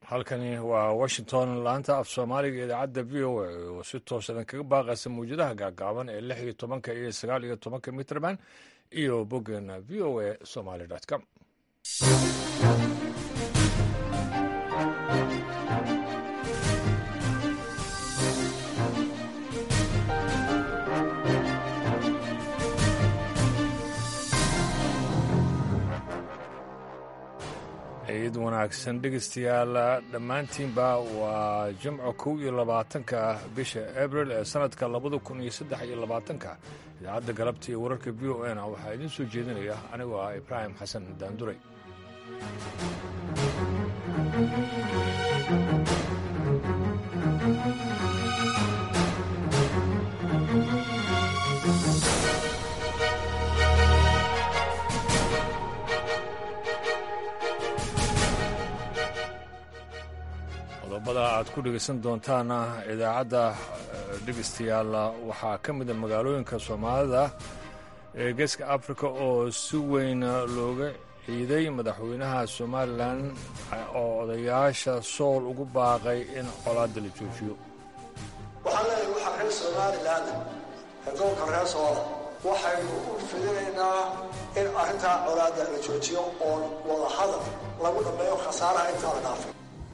halkani waa washington laanta af soomaaliga idaacadda v o a oo si toos idin kaga baaqaysa mawjadaha gaagaaban ee lix iyo tobanka iyo sagaal iyo tobanka mitrband iyo boggeena v o a somaly com ciid wanaagsan dhegeystayaal dhammaantiinba waa jimco kow iyo labaatanka bisha abril ee sanadka labada kun iyo saddex iyo labaatanka idaacadda galabta iyo wararka v o n waxaa idiin soo jeedinaya anigoo ah ibraahim xasan daanduray qodobada aad ku dhegaysan doontaana idaacadda dhegeystayaal waxaa ka mida magaalooyinka soomaalida ee geeska africa oo si weyn looga ciiday madaxweynaha somalilan oo odayaasha sool ugu baaqay in colaadda la joojiyo waxaan leeyahay waxaa reer somalilan ee gobolka reer soola waxaynu u fidinaynaa in arrintaa colaadda la joojiyo oo wadahadal lagu dhammeeyo khasaaraha intaa la dhaafay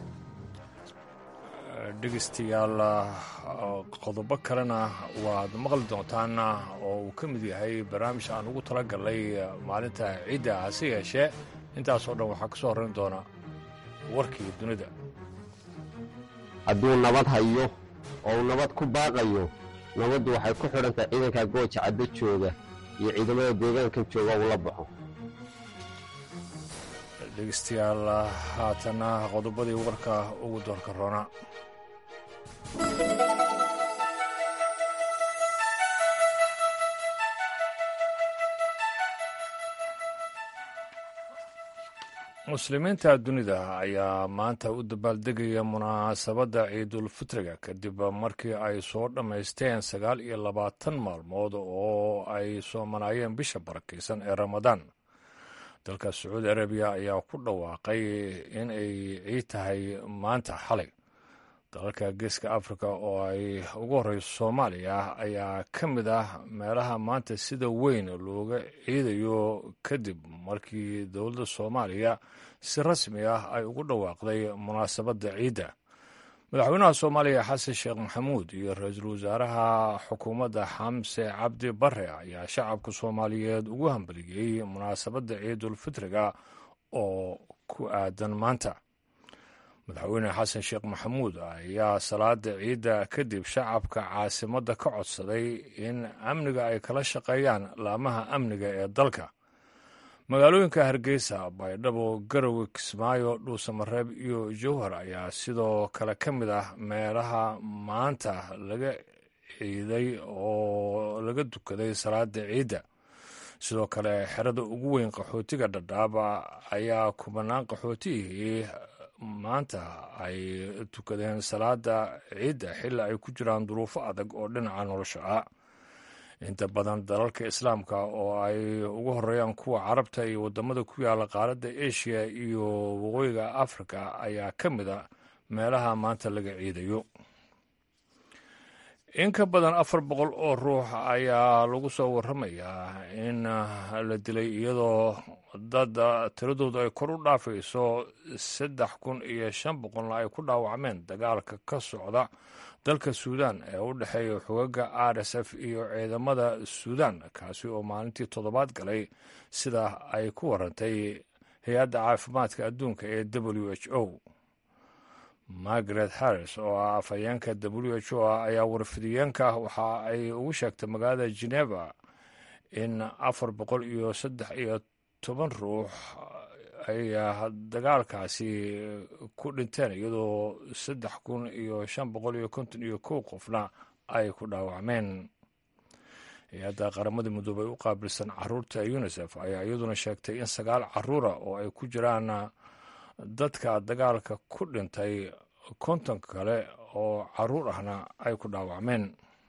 dhegeystayaal qodobo kalena waad maqli doontaan oo uu ka mid yahay barnaamij aan ugu tala galnay maalinta ciidda hase yeeshee intaasoo dhan waxaa ka soo horrayn doona warkii dunida hadduu nabad hayo oo uu nabad ku baaqayo nabaddu waxay ku xidhantahay ciidanka gooja caddo jooga iyo ciidamada deegaankan jooga uu la baxo dhegeystayaal haatana qodobadii warka ugu doorka roona muslimiinta dunida ayaa maanta u dabaaldegaya munaasabadda ciidulfitriga kadib markii ay soo dhammaysteen sagaal iyo labaatan maalmood oo ay soomanaayeen bisha barakaysan ee ramadaan dalka sacuudi arabiya ayaa ku dhawaaqay in ay ciid tahay maanta xalay dalalka geeska africa oo ay ugu horeyso soomaaliya ayaa ka mid ah meelaha maanta sida weyn looga ciidayo kadib markii dowladda soomaaliya si rasmi ah ay ugu dhawaaqday munaasabadda ciidda madaxweynaha soomaaliya xasan sheekh maxamuud iyo ra-iisul wasaaraha xukuumadda xamse cabdi bare ayaa shacabka soomaaliyeed ugu hambaliyey munaasabadda ciidulfitriga oo ku aadan maanta madaxweyne xasan sheekh maxamuud ayaa salaada ciidda kadib shacabka caasimadda ka codsaday in amniga ay kala shaqeeyaan laamaha amniga ee dalka magaalooyinka hargeysa baydhabo garowe kismaayo dhuusamareeb iyo jowhar ayaa sidoo kale ka mid ah meelaha maanta laga ciiday oo laga dukaday salaada ciidda sidoo kale xerada ugu weyn qaxootiga dhadhaaba ayaa kubanaan qaxootihii maanta ay tukadeen salaada ciidda xilli ay ku jiraan duruufo adag oo dhinaca nolosha ah inta badan dalalka islaamka oo ay ugu horeeyaan kuwa carabta iyo waddamada ku yaala qaaradda asia iyo waqooyiga africa ayaa ka mid a meelaha maanta laga ciidayo in ka badan afar boqol oo ruux ayaa lagu soo warramayaa in la dilay iyadoo dad tiradoodu ay kor u dhaafayso saddex kun iyo shan boqolna ay ku dhaawacmeen dagaalka ka socda dalka suudan ee u dhexeeya xogaga r s f iyo ciidamada suudan kaasi oo maalintii toddobaad galay sida ay ku warantay hay-adda caafimaadka adduunka ee w h o margaret harris oo ah afhayeenka w h o ayaa warfidiyeenka waxa ay ugu sheegtay magaalada geneva in afar boqol iyo saddex iyo toban ruux ay dagaalkaasi ku dhinteen iyadoo saddex kun iyo shan boqol iyo konton iyo kow qofna ay ku dhaawacmeen hay-adda qaramada midoobay u qaabilsan caruurta unisef ayaa iyaduna sheegtay in sagaal caruura oo ay ku jiraan dadka dagaalka ku dhintay konton kale oo caruur ahna ay ku dhaawacmeen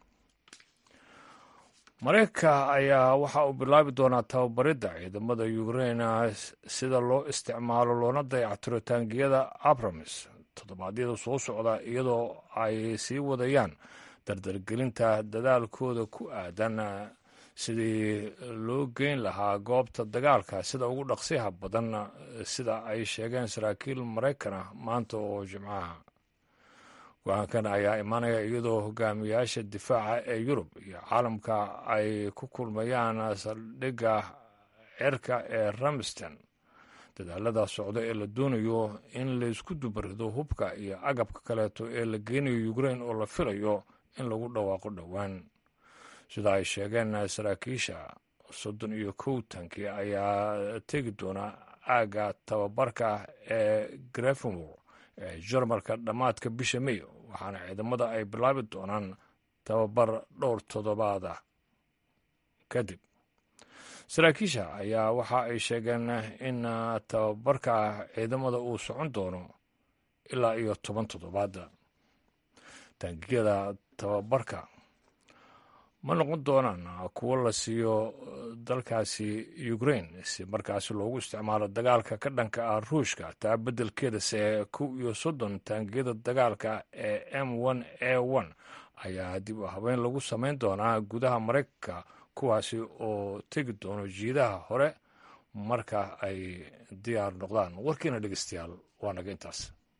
mareykanka ayaa waxa uu bilaabi doonaa tababaridda ciidamada ukrain sida loo isticmaalo loona dayactiro taangiyada abramis toddobaadyada soo socda iyadoo ay sii wadayaan dardargelinta dadaalkooda ku aadan sidii loo geyn lahaa goobta dagaalka sida ugu dhaqsiyaha badan sida ay sheegeen saraakiil maraykan ah maanta oo jimcaha go-aankan ayaa imaanaya iyadoo hogaamiyaasha difaaca ee yurub iyo caalamka ay ku kulmayaan saldhigga cirka ee ramsten dadaalada socda ee la doonayo in laysku dubarido hubka iyo agabka kaleeto ee la geynayo ukrain oo la filayo in lagu dhawaaqo dhowaan sida ay sheegeen saraakiisha soddon iyo kow tanki ayaa tegi doona aagga tababarka ee grefenwor ee jarmalka dhammaadka bisha may waxaana ciidamada ay bilaabi doonaan tababar dhowr toddobaada kadib saraakiisha ayaa waxa ay sheegeen in tababarka ciidamada uu socon doono ilaa iyo toban toddobaada taangiyada tababarka ma noqon doonaan kuwo la siiyo dalkaasi ukrain si markaasi loogu isticmaalo dagaalka ka dhanka ah ruushka taa beddelkeedase kow iyo soddon taangiyada dagaalka ee m one a one ayaa dib u habeyn lagu samayn doonaa gudaha maraykanka kuwaasi oo tegi doono jiidaha hore marka ay diyaar noqdaan warkiina dhegeystayaal waa naga intaas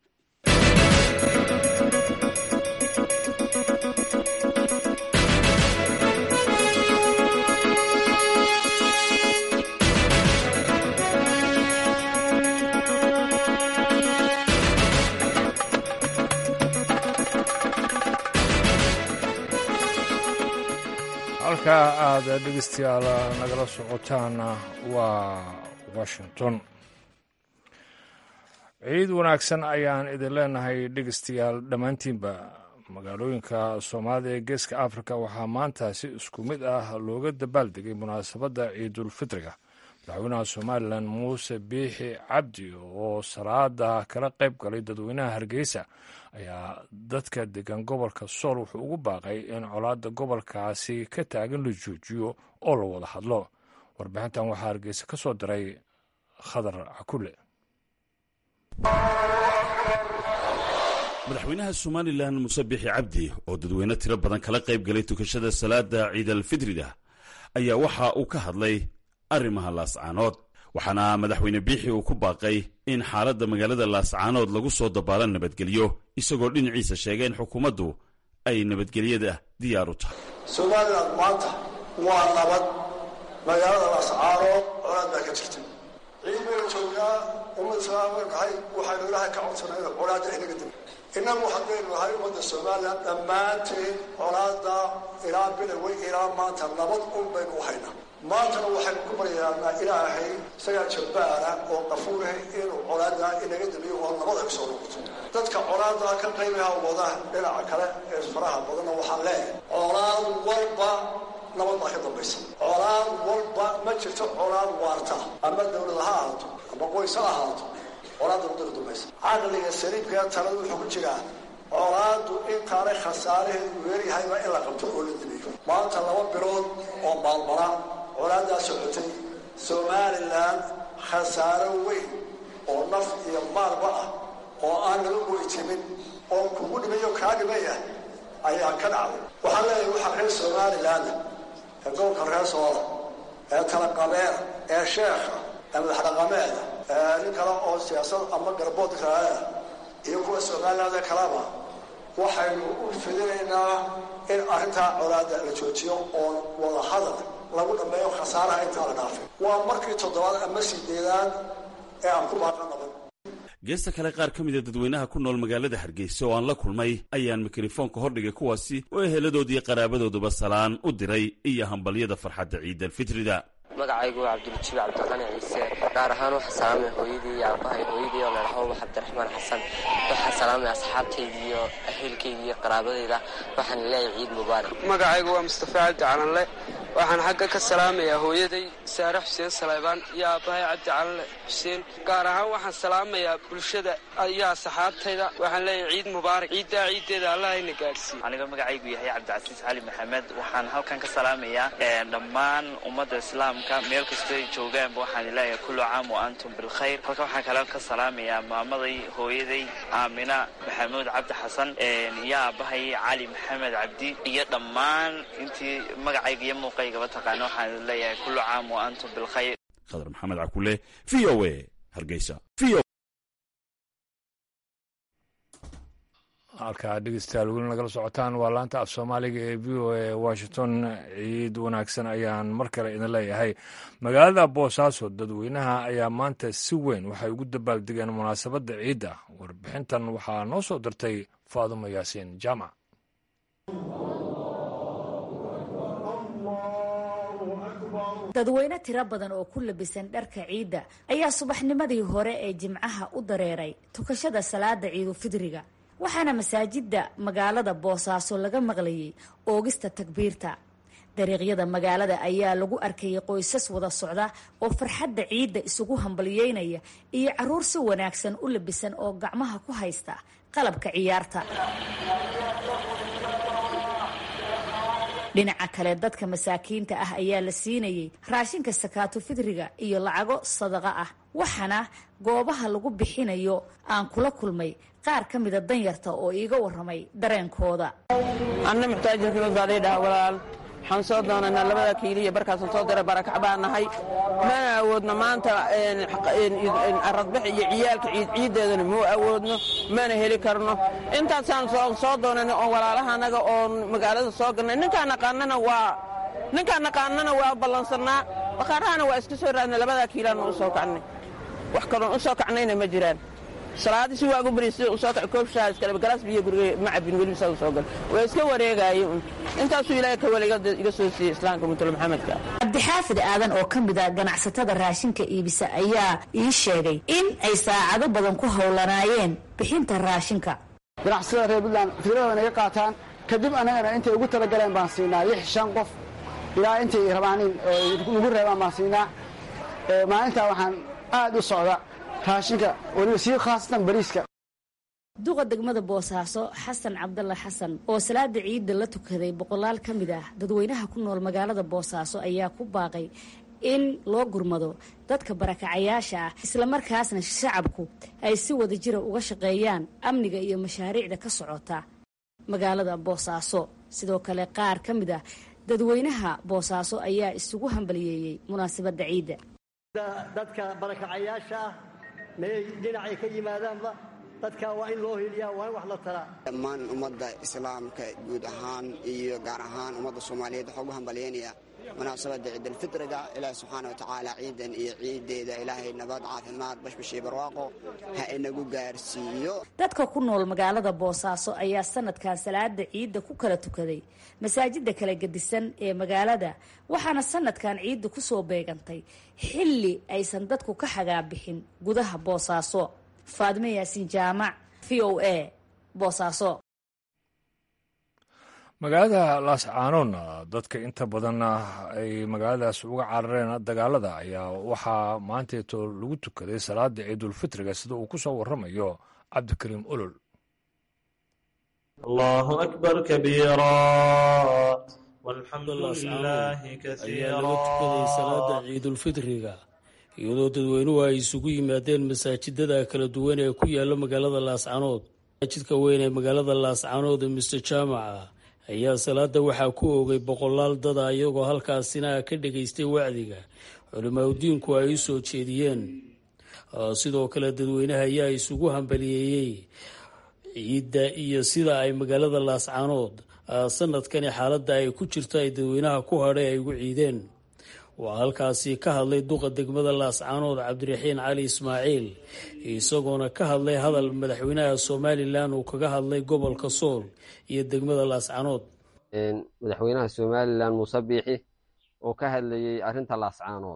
halka aad dhegeystayaal nagala socotaan waa washington ciid wanaagsan ayaan idin leenahay dhegeystayaal dhammaantiinba magaalooyinka soomaalida ee geeska afrika waxaa maanta si isku mid ah looga dabaaldegay munaasabadda ciidulfitriga madaxweynaha somalilan muuse biixi cabdi oo salaada kala qayb galay dadweynaha hargeysa ayaa dadka degan gobolka sool wuxuu ugu baaqay in colaadda gobolkaasi ka taagan la joojiyo oo la wada hadlo warbixintan waxaa hargeysa ka soo diray khadar cakule madaxweynaha somalilan muuse biixi cabdi oo dadweyne tiro badan kala qayb galay tukashada salaada ciidalfitrida ayaa waxa uu ka hadlay arrimaha laascaanood waxaana madaxweyne biixi uu ku baaqay in xaaladda magaalada laascaanood lagu soo dabaalo nabadgelyo isagoo dhinaciisa sheegay in xukuumaddu ay nabadgelyada diyaar u tahay somalilan maanta waa nabad magaalada laascaanood colaad baa ka jirta ciid baynu joognaa ummadda somaaliya nahay waxaynu ilaahay ka codsanay inu colaadda inaga dib innagu haddaynu nahay ummadda somalilan dhammaanteen colaadda ilaa biloway ilaa maanta nabad un baynu u haynaa maantana waxaynu ku baryaanaa ilaahay isagaa jabbaara oo qafuurah inuu colaaddaa inaga dabiyo oo nabad ay soo noqoto dadka colaaddaa ka qaybaha wada dhinaca kale ee faraha badanna waxaan leeyahay colaad walba nabad baa ka dambaysa colaad walba ma jirto colaad waarta ama dawlad ha ahaato ama qoys ha ahaato colaadda wadda ka dambaysa caqliga saliibkaa talada wuxuu ku jiraa colaaddu intaanay khasaaraheedu weeryahayba in la qabto oo la dabiyo maanta laba bilood oo maalmala colaaddaa socotay somalilan khasaaro weyn oo naf iyo maalba ah oo aan laga weytimin oo kugu dhimayo kaa dhimaya ayaa ka dhacday waxaan leeyahay waxaa reer somalilan ee gobolka reer soola ee talaqabeeda ee sheekha ee madaxdhaqameeda ee nin kale oo siyaasad ama garbood raaya iyo kuwa somaliland kaleba waxaynu u fidinaynaa in arrintaa colaadda la joojiyo oo wada hadal lagu dhammeeyo khasaaraha intaa la dhaafay waa markii toddobaad ama sideedaad ee aan ku baaqan naban geesta kale qaar ka mida dadweynaha ku nool magaalada hargeysa oo aan la kulmay ayaan mikrofoonka hordhigay kuwaasi oo eheladoodii qaraabadooduba salaan u diray iyo hambalyada farxadda ciidalfitrida magacaygu waa cabdiljiib cabdiqani ciise gaar ahaan waxaa salaamay hooyadii iyo aabahay hooyadii oo ladhaho wax cabdiraxmaan xasan waxaa salaamay asxaabtaydii iyo aheelkaydii iyo qaraabadayda waxaan leeyahay ciid mubaarak magacaygu waa mustafa cabdi calanle waxaan xagga ka salaamayaa hooyaday saare xuseen salaybaan iyo aabbahay cabdi calanle xuseen gaar ahaan waxaan salaamayaa bulshada iyo asxaabtayda waxaan leeyahay ciid mubaarak ciiddaa ciiddeeda allahayna gaadhsiiye aniga magacaygu yahay cabdicasiis cali maxamed waxaan halkan ka salaamayaa dhammaan ummadda islaamka meel kastoo ay joogaanba waxaan leeyahay kullu caam wa antum bilkhayr halka waxaan kale ka salaamayaa maamaday hooyaday aamina maxamuud cabdi xasan iyo aabbahay cali maxamed cabdi iyo dhammaan intii magacayga iyo muuqaygaba taqaana waxaan leeyahay kullu caam wa antum bilkhayr khadar maxamed cakule v o a hargeysa halkaa dhegeystayaal weli nagala socotaan waa laanta af soomaaliga ee v o a washington ciid wanaagsan ayaan mar kale idin leeyahay magaalada boosaaso dadweynaha ayaa maanta si weyn waxay ugu dabaaldegeen munaasabadda ciidda warbixintan waxaa noo soo dirtay faadumo yaasiin jaamac dadweyne tiro badan oo ku labisan dharka ciidda ayaa subaxnimadii hore ee jimcaha u dareeray tukashada salaada ciidulfidriga waxaana masaajidda magaalada boosaaso laga maqlayay oogista takbiirta dariiqyada magaalada ayaa lagu arkayay qoysas wada socda oo farxadda ciidda isugu hambalyeynaya iyo caruur si wanaagsan u labisan oo gacmaha ku haysta qalabka ciyaarta dhinaca kale dadka masaakiinta ah ayaa la siinayay raashinka sakaatu fidriga iyo lacago sadaqa ah waxaana goobaha lagu bixinayo aan kula kulmay qaar ka mida danyarta oo iiga waramay dareenkooda anna muxtaajinkiimid baa laydhaha walaal waxaan soo doonaynaa labada kiiliya barkaasaan soo diray barakac baa nahay mana awoodno maanta aradbax iyo ciyaalka ciid ciiddeedana muu awoodno mana heli karno intaasaan soo doonayna oo walaalaha annaga oon magaalada soo galnay ninkaan naqaanana waa ninkaan naqaanana waa ballansannaa baqaarahana waa iska soo raadnay labadaa kiilaanna u soo kacnay wax kaloon u soo kacnayna ma jiraan salaadii si waagu bari sida usoo kac koobshaa iskale galaas biyo guriga ma cabin weliba saa u soo gal waa iska wareegaaye un intaasuu ilaahay ka waliga iga soo siiyey islaamka muntule maxamedka cabdixaafid aadan oo ka mid a ganacsatada raashinka iibisa ayaa ii sheegay in ay saacado badan ku howlanaayeen bixinta raashinka ganacsatada reer puntland fikradan iga qaataan kadib annagana intay ugu talagaleen baan siinaa lix shan qof ilaa intay rabaanin ugu reebaan baan siinaa maalintaa waxaan aad u socda raashinka weliba sii khaasatan bariiska duqa degmada boosaaso xasan cabdalla xasan oo salaada ciidda la tukaday boqolaal ka mid ah dadweynaha ku nool magaalada boosaaso ayaa ku baaqay in loo gurmado dadka barakacayaasha ah islamarkaasna shacabku ay si wada jira uga shaqeeyaan amniga iyo mashaariicda ka socota magaalada boosaaso sidoo kale qaar ka mid ah dadweynaha boosaaso ayaa isugu hambaliyeeyey munaasabadda ciidda dadka barakacayaasha ah meey dhinacay ka yimaadaanba dadka waa in loo hiliyaa waa in wax la taraa dhammaan ummadda islaamka guud ahaan iyo gaar ahaan ummadda soomaaliyeed waxaa ugu hambalyaynaya munaasabadda ciidalfitriga ilaahi subxaana wa tacaala ciidan iyo ciiddeeda ilaahay nabad caafimaad bashbashii barwaaqo ha inagu gaarsiiyo dadka ku nool magaalada boosaaso ayaa sanadkan salaada ciidda ku kala tukaday masaajida kala gedisan ee magaalada waxaana sanadkan ciidda kusoo beegantay xilli aysan dadku ka xagaabixin gudaha boosaaso faadime yaasiin jaamac v o a boosaaso magaalada laascaanoodna dadka inta badan ay magaaladaas uga carareen dagaalada ayaa waxaa maanteeto lagu tukaday salaada ciidulfitriga sida uu ku soo waramayo cabdikariim olol allahu akbar kabiira walxamdu lilaahi ayaa laga tukaday salaada ciidulfitriga iyadoo dadweynuhu ay isugu yimaadeen masaajidada kala duwan ee ku yaala magaalada laascaanood masaajidka weyn ee magaalada laascaanood ee mister jaamaca ayaa salaada waxaa ku oogay boqolaal dada iyagoo halkaasina ka dhageystay wacdiga culimaadudiinku ay u soo jeediyeen sidoo kale dadweynaha ayaa isugu hambaliyeeyey ciidda iyo sida ay magaalada laascaanood sanadkani xaaladda ay ku jirto ay dadweynaha ku hadhay ay ugu ciideen waa halkaasi ka hadlay duqa degmada laascaanood cabdiraxiin cali ismaaciil isagoona ka hadlay hadal madaxweynaha somalilan uu kaga hadlay gobolka sool iyo degmada laascaanood madaxweynaha somalilan muuse biixi oo ka hadlayey arrinta laascaanood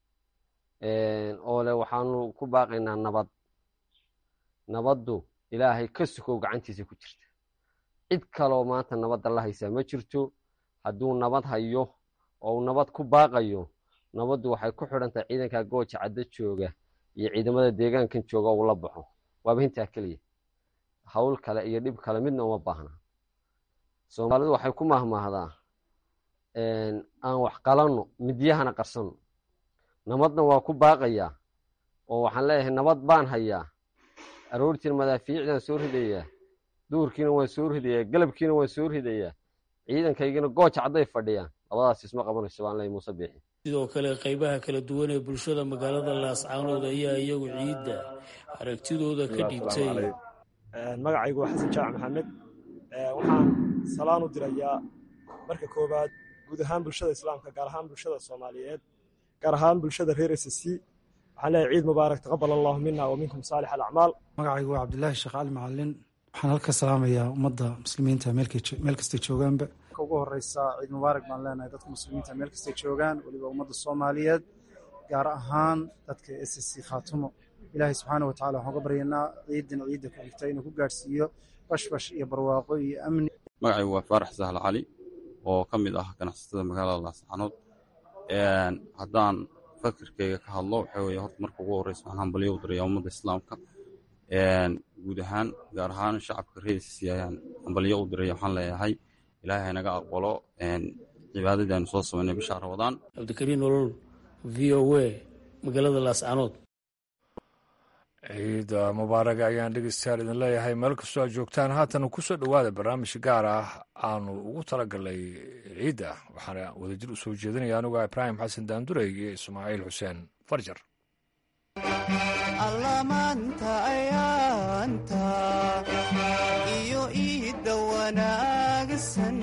oo leh waxaanu ku baaqaynaa nabad nabaddu ilaahay ka sukow gacantiisa ku jirta cid kaloo maanta nabadda la haysaa ma jirto hadduu nabad hayo oo uu nabad ku baaqayo nabaddu waxay ku xidhan tahay ciidanka gooja caddo jooga iyo ciidamada deegaankan jooga uu la baxo waaba hintaa keliya hawl kale iyo dhib kale midna uma baahna soomaalidu waxay ku mahmaahdaa aan wax qalanno midyahana qarsanno nabadna waa ku baaqayaa oo waxaan leeyahay nabad baan hayaa aroortiina madaafiicdaan soo ridayaa duurkiina waan soo ridayaa galabkiina waan soo ridayaa ciidankaygina gooja cadday fadhiyaan labadaas isma qabanayso baan leeyahay muuse biixi sidoo kale qaybaha kala duwan ee bulshada magaalada laascaanood ayaa iyagu ciidda aragtidooda ka dhiibtay magacaygu waa xasan jaac maxamed waxaan salaan u dirayaa marka koowaad guud ahaan bulshada islaamka gaar ahaan bulshada soomaaliyeed gaar ahaan bulshada reer s c waxaan leeyahay ciid mubaarak taqabal allahu mina wa minkum saalix alacmaal magacaygu waa cabdilaahi sheekh cali macalin waxaan halka salaamayaa ummadda muslimiinta meel kastay joogaanba ugu horeysa ciid mubaarak baan leenahay dadka muslimiinta meel kastay joogaan weliba ummadda soomaaliyeed gaar ahaan dadka s c khaatumo ilaahay subxaana watacala waxaan uga baryaynaa ciidan ciidda ku xigta inuu ku gaadhsiiyo bashbash iyo barwaaqo iyo amni magacaygu waa faarax sahl cali oo ka mid ah ganacsatada magaalada laascaanood haddaan fakirkeyga ka hadlo waxaa weeye horta marka ugu horreysa waxaan hambalyo u dirayaa ummadda islaamka guud ahaan gaar ahaan shacabka reerisi ayaan hambalyo u diraya waxaan leeyahay ilaahay naga aqbalo cibaadadii aynu soo samaynay bisha ramadaan cabdikariin olol v o a magaalada laascaanood ciida mubaaraga ayaan dhegeystayaal idin leeyahay meel kastoo aad joogtaan haatan kusoo dhowaada barnaamij gaar ah aanu ugu talagalnay ciidda waxaana wadajir u soo jeedinaya anuga ibraahim xasan daandurey iyo ismaaciil xuseen farjar allamaanta ayaanta iyo iidda wanaagsan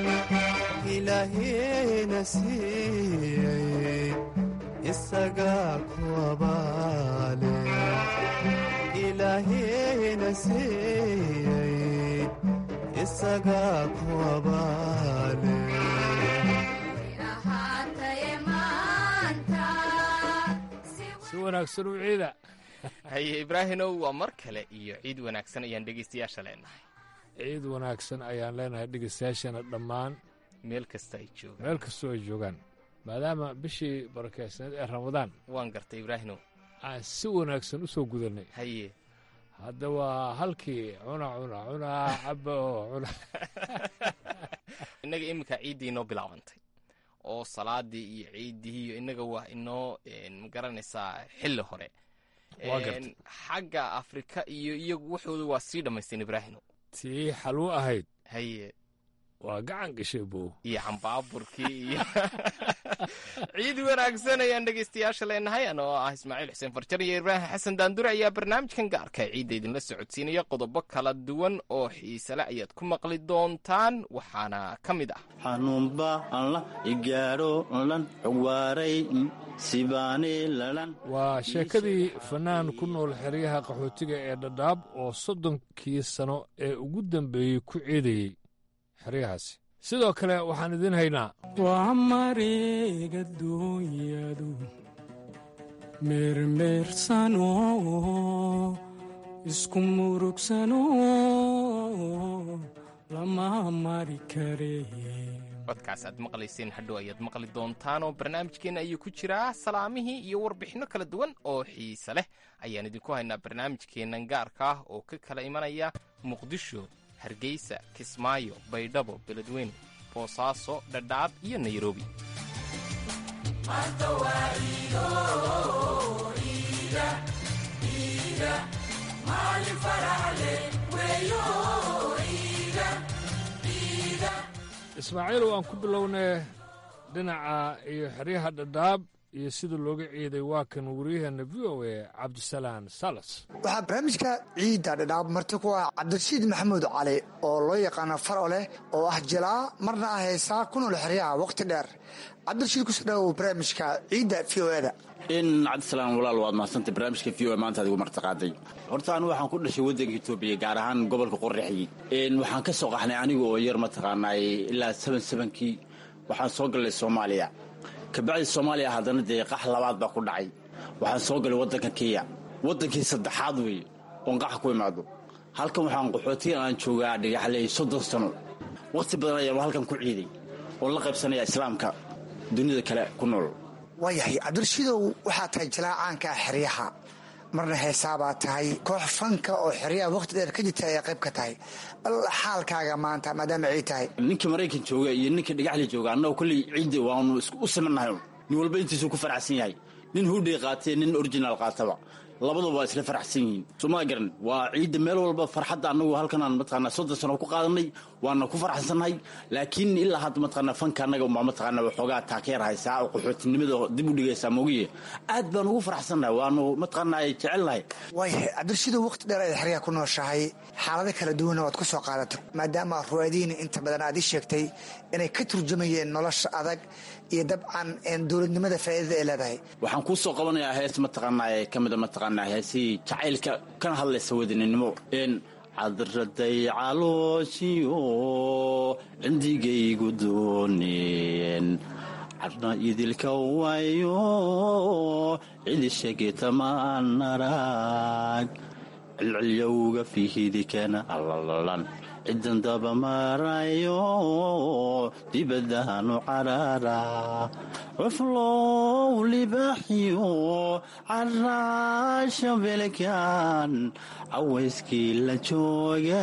ilaaheena siiyey isagaa ku abaale ilaahena siiyey isagaa ku abaale si wanaagsan u ciida haye ibraahimow waa mar kale iyo ciid wanaagsan ayaan dhegeystayaasha leenahay ciid wanaagsan ayaan leenahay dhegeystayaashana dhammaan meel kasta ay joogaan meel kastoo ay joogaan maadaama bishii barakeysneed ee ramadaan waan gartay ibraahimow aan si wanaagsan u soo gudannay haye hadda waa halkii cuna cuna cunaa caba oo cuna innaga iminka ciiddii inoo bilaabantay oo salaadii iyo ciiddii iyo innaga waa inoo magaranaysaa xilli hore xagga afrika iyo iyagu waxooda waa sii dhammaysteen ibraahimow tii xalwo ahayd haye waa gacan gashay bow iyo cambaaburkii iyo ciid wanaagsan ayaan dhegeystayaasha leenahay anoo ah ismaaciil xuseen farjar iyo ibraahim xasan daandure ayaa barnaamijkan gaarka ciidda idinla socodsiinaya qodobo kala duwan oo xiisale ayaad ku maqli doontaan waxaana ka mid ah xanuunba alla igaadho lan cugwaaray sibaani lalan waa sheekadii fanaan ku nool xeryaha qaxootiga ee dhadhaab oo soddonkii sano ee ugu dambeeyey ku ciidayey xeryahaasi sidoo kale waxaan idiin haynaa waa mareega duunyadu meermeersano isku murugsano lama mari kare codkaas aad maqlayseen hadhow ayaad maqli doontaan oo barnaamijkeenna ayuu ku jiraa salaamihii iyo warbixinno kala duwan oo xiise leh ayaan idinku haynaa barnaamijkeennan gaarka ah oo ka kala imanaya muqdisho hargeysa kismaayo baydhabo beledweyne boosaaso dhadhaab iyo nairobi ismaaciil waan ku bilownay dhinaca iyo xeryaha dhadhaab iyo sida looga ciiday waa kan waryaheena v o a cabdisalaan salas waxaa barnaamijka ciidda dhadhaab marti ku ah cabdirashiid maxamuud cali oo loo yaqaano faro leh oo ah jilaa marna ah heesaa ku nool xeryaha wakhti dheer cabdirashiid kusoo dhawow barnaamijka ciidda v o eda in cabdisalaan walaal waad mahadsantay barnaamijka v o maanta adigu martiqaaday horta anu waxaan ku dhashay waddanka etoobiya gaar ahaan gobolka qorraxyi waxaan ka soo qaxnay aniga oo yar mataqaanaay ilaa saban sabankii waxaan soo gallay soomaaliya kabacdi soomaaliya haddana dee qax labaad baa ku dhacay waxaan soo galay waddanka kenya waddankii saddexaad weeye oon qaxa ku imaado halkan waxaan qaxootiga aan joogaa dhagaxley soddon sano wakhti badan ayaan halkan ku ciiday oon la qaybsanaya islaamka dunida kale ku nool waayahay cabdirashiidow waxaa tahay jalaacaanka xeryaha marna heesaabaa tahay koox fanka oo xeryaha waqti dheer ka jirta ayaa qayb ka tahay bal xaalkaaga maanta maadaama ciid tahay ninka maraykan jooga iyo ninka dhagaxli jooga annagoo kolley ciidda waanu u simannahay nin walba intiisuu ku faraxsan yahay nin hudhay qaatee nin originaal qaataba labaduba waa isla faraxsan yihiin somaa garan waa ciidda meel walba farxadda annagu halkanaan mataqaanaa soddon sano ku qaadanay waana ku faraxsannahay laakiin ilaa hadda mataqaanaa fanka annaga umbaa mataqaanaa waxoogaa taakeer haysaa oo qaxootinimada dib u dhigaysaa mogiye aad baan ugu faraxsannahay waanu mataqaanaa jecelnahay waayahay cabdirashiidow waqti dheer ay xeryaha ku nooshahay xaalado kala duwanna waad ku soo qaadatay maadaama ruwaadiina inta badan aad ii sheegtay inay ka turjumayeen nolosha adag iyo dabcan dowladnimada faa'iidada ay leedahay waxaan kuu soo qabanayaa hees mataqaanaa ka mida mataqaanaa heesihii jacaylka kana hadlaysa wadaninimo n cadraday calooshiyo cindigaygu dooneen cadna idilka waayo cidishagetamaan arag cilcilyowga fihidikana allalan cidan dabamarayo dibadaanu carara cuflow libaaxiyo caraasha belkan cawayskii la jooga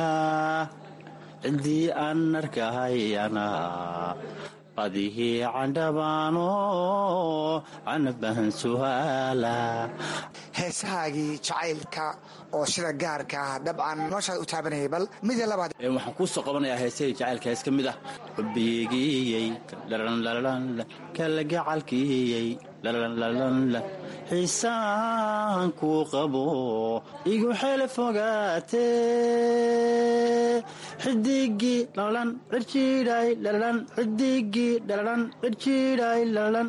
ciddii aan arkahayana badihii candhabaano canabahan suhaala heesahaagii jacaylka oo sida gaarka ah dabcan noloshaad u taabanayay bal mida labaad waxaan kuu soo qabanayaa heesahii jacaylka hees ka mid ah xubigiyey kalagacalkiyey xiisaan kuu qabo igu xele fogaate xidigii dhalalan cirjiidhay dhalalan xidigii dhalalan cirjiidhay dhalalan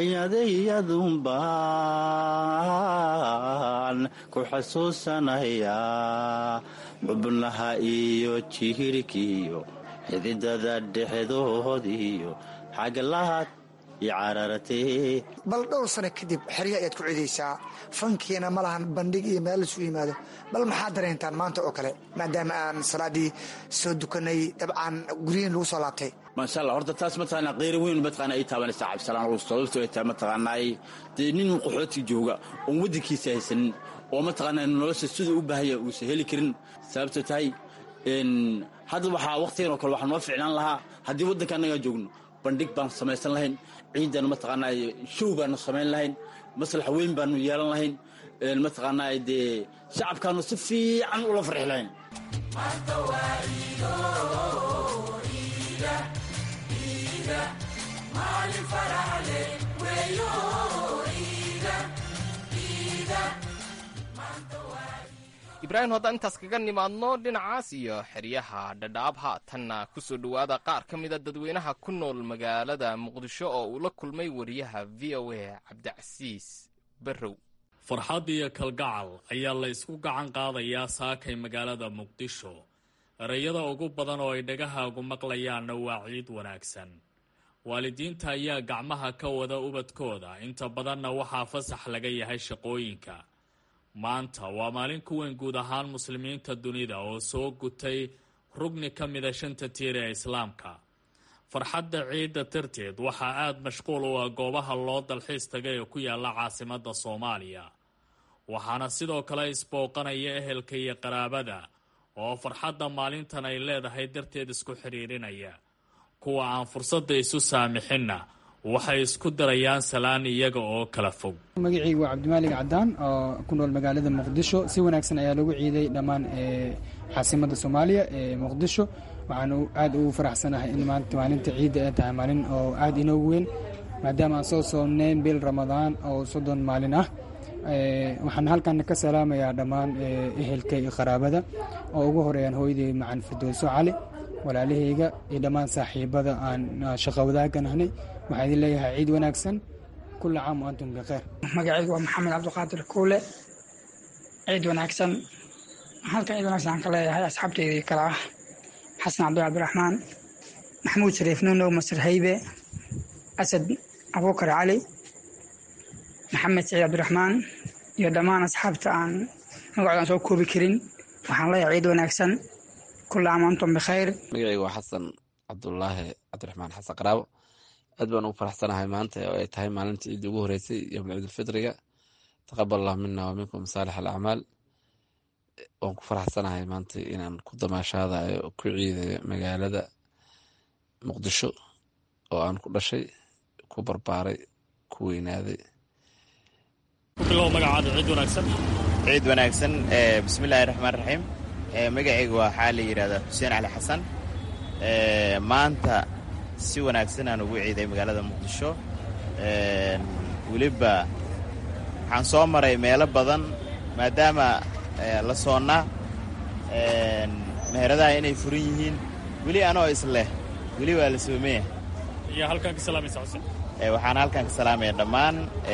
xiyadayadunbaan ku xasuusanayaa xubnaha iyo jihirkiyo xididada dhexdoodiyo xaglaad iyo carartee bal dhowr sano kadib xerya ayaad ku cidaysaa fankiina ma lahan bandhig iyo meel lasu yimaado bal maxaad dareentaan maanta oo kale maadaama aan salaadii soo dukanay dabcan guryihin lagu soo laabtay maasha allah horta taas mataqaanaa qeyri weyn mataqaana ay taabanaysaa cabdisalaan ruus sababto ay tahay mataqaanaay dee nin qaxooti jooga oon waddankiisa haysanin oo mataqaanaa nolosha siduu u baahanya uusan heli karin sababto tahay hadda waxaa waqtigan oo kale waxaa noo ficnaan lahaa haddii waddanka annagaa joogno bandhig baanu samaysan lahayn ciidan mataqaanaa show baanu samayn lahayn maslax weyn baanu yeelan lahayn mataqaanaa dee shacabkaanu si fiican ula farxi lahayn ibraahim haddaan intaas kaga nimaadno dhinacaas iyo xeryaha dhadhaab haatanna ku soo dhowaada qaar ka mida dadweynaha ku nool magaalada muqdisho oo uu la kulmay wariyaha v o a cabdicasiis barrow farxad iyo kalgacal ayaa la isku gacan qaadayaa saakay magaalada muqdisho ereyada ugu badan oo ay dhagahaagu maqlayaanna waa ciid wanaagsan waalidiinta ayaa gacmaha ka wada ubadkooda inta badanna waxaa fasax laga yahay shaqooyinka maanta waa maalin ku weyn guud ahaan muslimiinta dunida oo soo gutay rugni ka mida shanta tiir ee islaamka farxadda ciidda darteed waxaa aada mashquul u ah goobaha loo dalxiis taga ee ku yaala caasimada soomaaliya waxaana sidoo kale isbooqanaya ehelka iyo qaraabada oo farxadda maalintan ay leedahay darteed isku xidhiirinaya kuwa aan fursadda isu saamixinna waxay isku darayaan salaan iyaga oo kala fog magacaygu waa cabdimaalig cadaan oo ku nool magaalada muqdisho si wanaagsan ayaa lagu ciiday dhammaan caasimada soomaaliya ee muqdisho waxaan aad ugu faraxsanahay in maanta maalinta ciidda ay tahay maalin oo aad inoogu weyn maadaama aan soo soomneyn bil ramadaan oo soddon maalin ah waxaan halkan ka salaamayaa dhammaan ehelka iyo qaraabada oo ugu horeeyaan hooyaday macan firdowso cali walaalahayga iyo dhammaan saaxiibada aan shaqo wadaagan ahnay waxaa idin leeyahay ciid wanaagsan kula caam antum bikheer magacaygu waa maxamed cabdiqaadir kuule ciid wanaagsan halkan ciid wanaagsan aan ka leeyahay asxaabteydii kale ah xasan cabdi cabdiraxmaan maxamuud shariif nuunow masir haybe asad abuukar cali maxamed saciid cabdiraxmaan iyo dhammaan asxaabta aan magacoodan soo koobi karin waxaan leeyahay ciid wanaagsan kula caam antum bikhayr magacaygu waa xasan cabdulaahi cabdiraxmaan xasan qaraabo aad baan ugu faraxsanahay maanta oo ay tahay maalinta ciidda ugu horeysay yowmul ciidulfitriga taqabal allahu mina wa minkum saalix alacmaal waan ku faraxsanahay maanta inaan ku damaashaadayo oo ku ciidayo magaalada muqdisho oo aan ku dhashay ku barbaaray ku weynaaday bilow magacaada ciid wanaagsan ciid wanaagsan bismillahi raxmaan raxiim magacayga waxaa la yidhahdaa xuseen cali xasan maanta si wanaagsan aan ugu ciiday magaalada muqdisho weliba waxaan soo maray meelo badan maadaama la soonnaa meheradaha inay furan yihiin weli anoo isleh weli waa la soomaya iyo halkaan ka salaamaysa xuseen waxaan halkan ka salaamaya dhammaan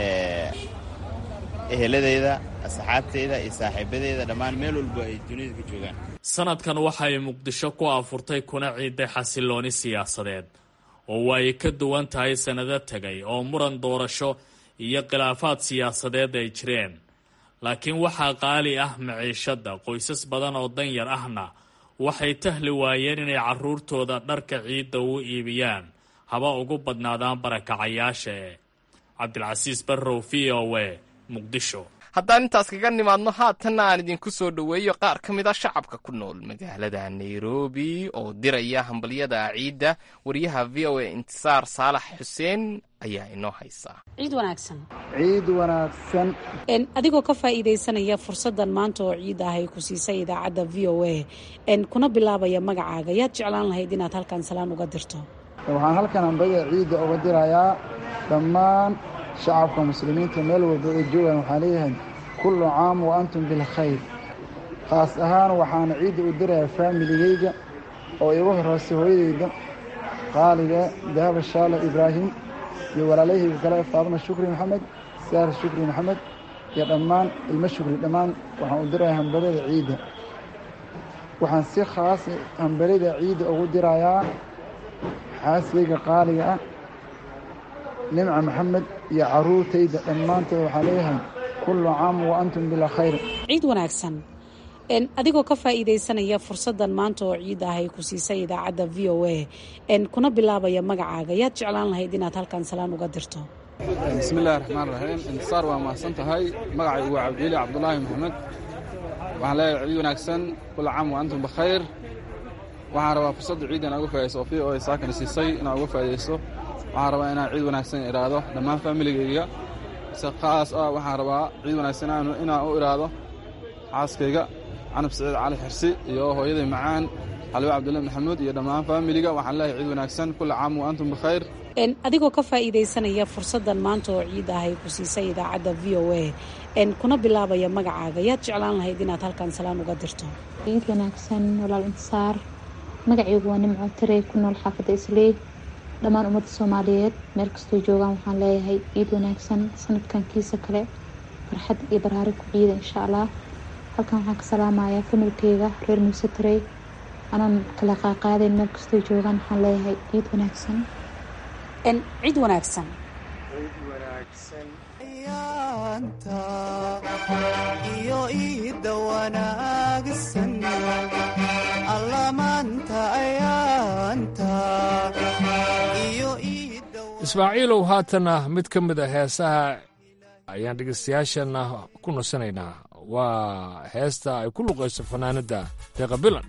eheladeyda asxaabteyda iyo saaxiibadeyda dhammaan meel walba ay dunida ka joogaan sanadkan waxay muqdisho ku afurtay kuna ciiday xasilooni siyaasadeed oo way ka duwan tahay sannado tegay oo muran doorasho iyo khilaafaad siyaasadeed ay jireen laakiin waxaa qaali ah maciishadda qoysas badan oo danyar ahna waxay tahli waayeen inay carruurtooda dharka ciidda u iibiyaan haba ugu badnaadaan barakacayaasha e cabdilcasiis barrow v o w muqdisho haddaan intaas kaga nimaadno haatanna aan idinku soo dhoweeyo qaar ka mid a shacabka ku nool magaalada nairobi oo diraya hambalyada ciidda wariyaha v o a intisaar saalax xuseen ayaa inoo haysaa ciid wanaagsan ciid wanaagsan adigoo ka faa'iidaysanaya fursaddan maanta oo ciid ah ay ku siisay idaacadda v o a kuna bilaabaya magacaaga yaad jeclaan lahayd inaad halkan salaan uga dirto waxaan halkan hambada ciidda uga dirayaa dhammaan shacabka muslimiinta meel walba ay joogaan waxaan leeyahay kullu caam wa antum bilkhayr khaas ahaan waxaana ciidda u dirayaa faamiligayga oo igu horreysay hooyadayda qaaliga dahaba shaala ibraahim iyo walaalayhayga kale faadma shukri maxamed saar shukri maxamed iyo dhammaan ilmo shukri dhammaan waxaan u dirayaa hambalada ciidda waxaan si khaas hambalada ciidda ugu dirayaa xaaskayga qaaliga ah nimca maxamed iyo caruurtayda dhammaantood waxaa leeyahay kullu caam wa antum bilaa khayr ciid wanaagsan adigoo ka faa'iidaysanaya fursaddan maanta oo ciid ah ay ku siisay idaacadda v o a kuna bilaabaya magacaaga yaad jeclaan lahayd inaad halkan salaan uga dirto bismillahi raxmaan raxiim intisaar waa mahadsan tahay magacaygu waa cabdiili cabdulaahi maxamed waxaan leeyahay ciid wanaagsan kullu caam wa antum bikhayr waxaan rabaa fursadda ciidda inaa uga faa'idayso oo v o a saakana siisay inaa uga faa'idayso waxaan rabaa inaan ciid wanaagsan idhaahdo dhammaan faamiligayga si khaas ah waxaan rabaa ciid wanaagsan inaan u idhaahdo xaaskayga canab saciid cali xirsi iyo hooyaday macaan xalwo cabdulla maxamuud iyo dhammaan faamiliga waxaan leeyahay ciid wanaagsan kulla caam wa antum bikhayr adigoo ka faa'iidaysanaya fursaddan maanta oo ciid ah ay ku siisay idaacadda v o a kuna bilaabaya magacaaga yaad jeclaan lahayd inaad halkan salaan uga dirto ciid wanaagsan walaal intisaar magacaygu waa nimco tirey ku nool xaafadda isley dhammaan ummadda soomaaliyeed meel kastoo joogaan waxaan leeyahay ciid wanaagsan sanadkan kiisa kale farxad iyo baraari ku ciida insha allah halkan waxaan ka salaamayaa familkeyga reer muuse tarey anaan kala qaaqaadayn meel kastoo joogaan waxaan leeyahay ciid wanaagsan ciid wanaagsan iyo iida wanaagsan allamaanta ayaanta iyo ismaaciilow haatana mid ka mid a heesaha ayaan dhegaystayaashana ku nasanaynaa waa heesta ay ku luqayso fanaanadda deeqa bilan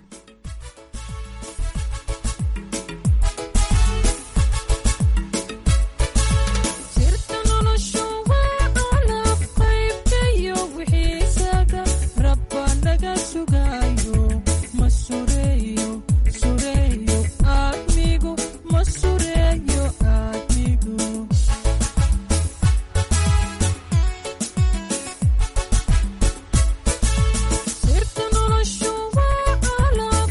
Sirta noloshu waa qalab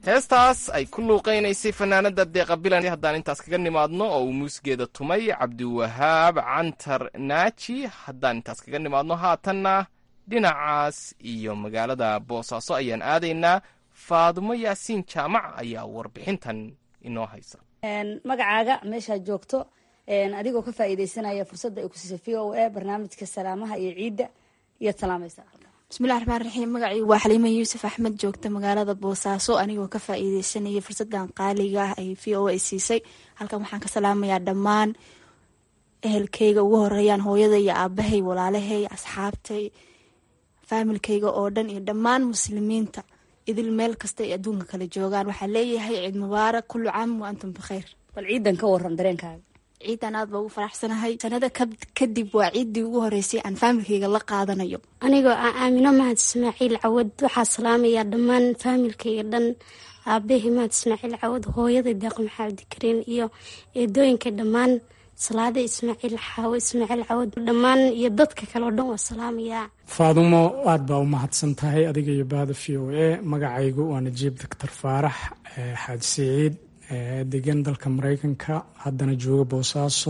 heestaas ay ku luuqaynaysay fanaanada deeqa bilan haddaan intaas kaga nimaadno oo uu muusgeeda tumay cabdiwahaab cantar naaji haddaan intaas kaga nimaadno haatanna dhinacaas iyo magaalada boosaaso ayaan aadaynaa faadumo yaasiin jaamac ayaa warbixintan inoo haysa magacaaga meeshaad joogto adigoo ka faa'iidaysanaya fursadda ay ku siisay v o a barnaamijka salaamaha iyo ciidda iyaad salaamaysa bismillahi raxmaan raxiim magacaygu waa xaliima yuusuf axmed joogta magaalada boosaaso anigoo ka faa'iideysanaya fursadan qaaliga ah ay v o a siisay halkan waxaan ka salaamayaa dhammaan ehelkeyga ugu horeeyaan hooyada iyo aabahay walaalahay asxaabtay faamilkeyga oo dhan iyo dhammaan muslimiinta idil meel kasta ay adduunka kala joogaan waxaa leeyahay ciid mubaarak kullu caam wa antum bikhayr bal ciidan ka waran dareenkaaga ciidan aad baa ugu faraxsanahay sanada kadib waa ciiddii ugu horeysay aan faamilkeyga la qaadanayo anigoo ah aamino mahad ismaaciil cawad waxaa salaamayaa dhammaan faamilkeyga dhan aabahii mahad ismaaciil cawad hooyada deeq maxamed kariin iyo eedooyinka dhammaan salaada ismaaciil xaawo ismaaciil cawad dhammaan iyo dadka kale oo dhan waa salaamayaa faadumo aad baa u mahadsan tahay adiga iyo bahda v o a magacaygu waa najiib doctor faarax xaaji siciid degan dalka mareykanka haddana jooga boosaaso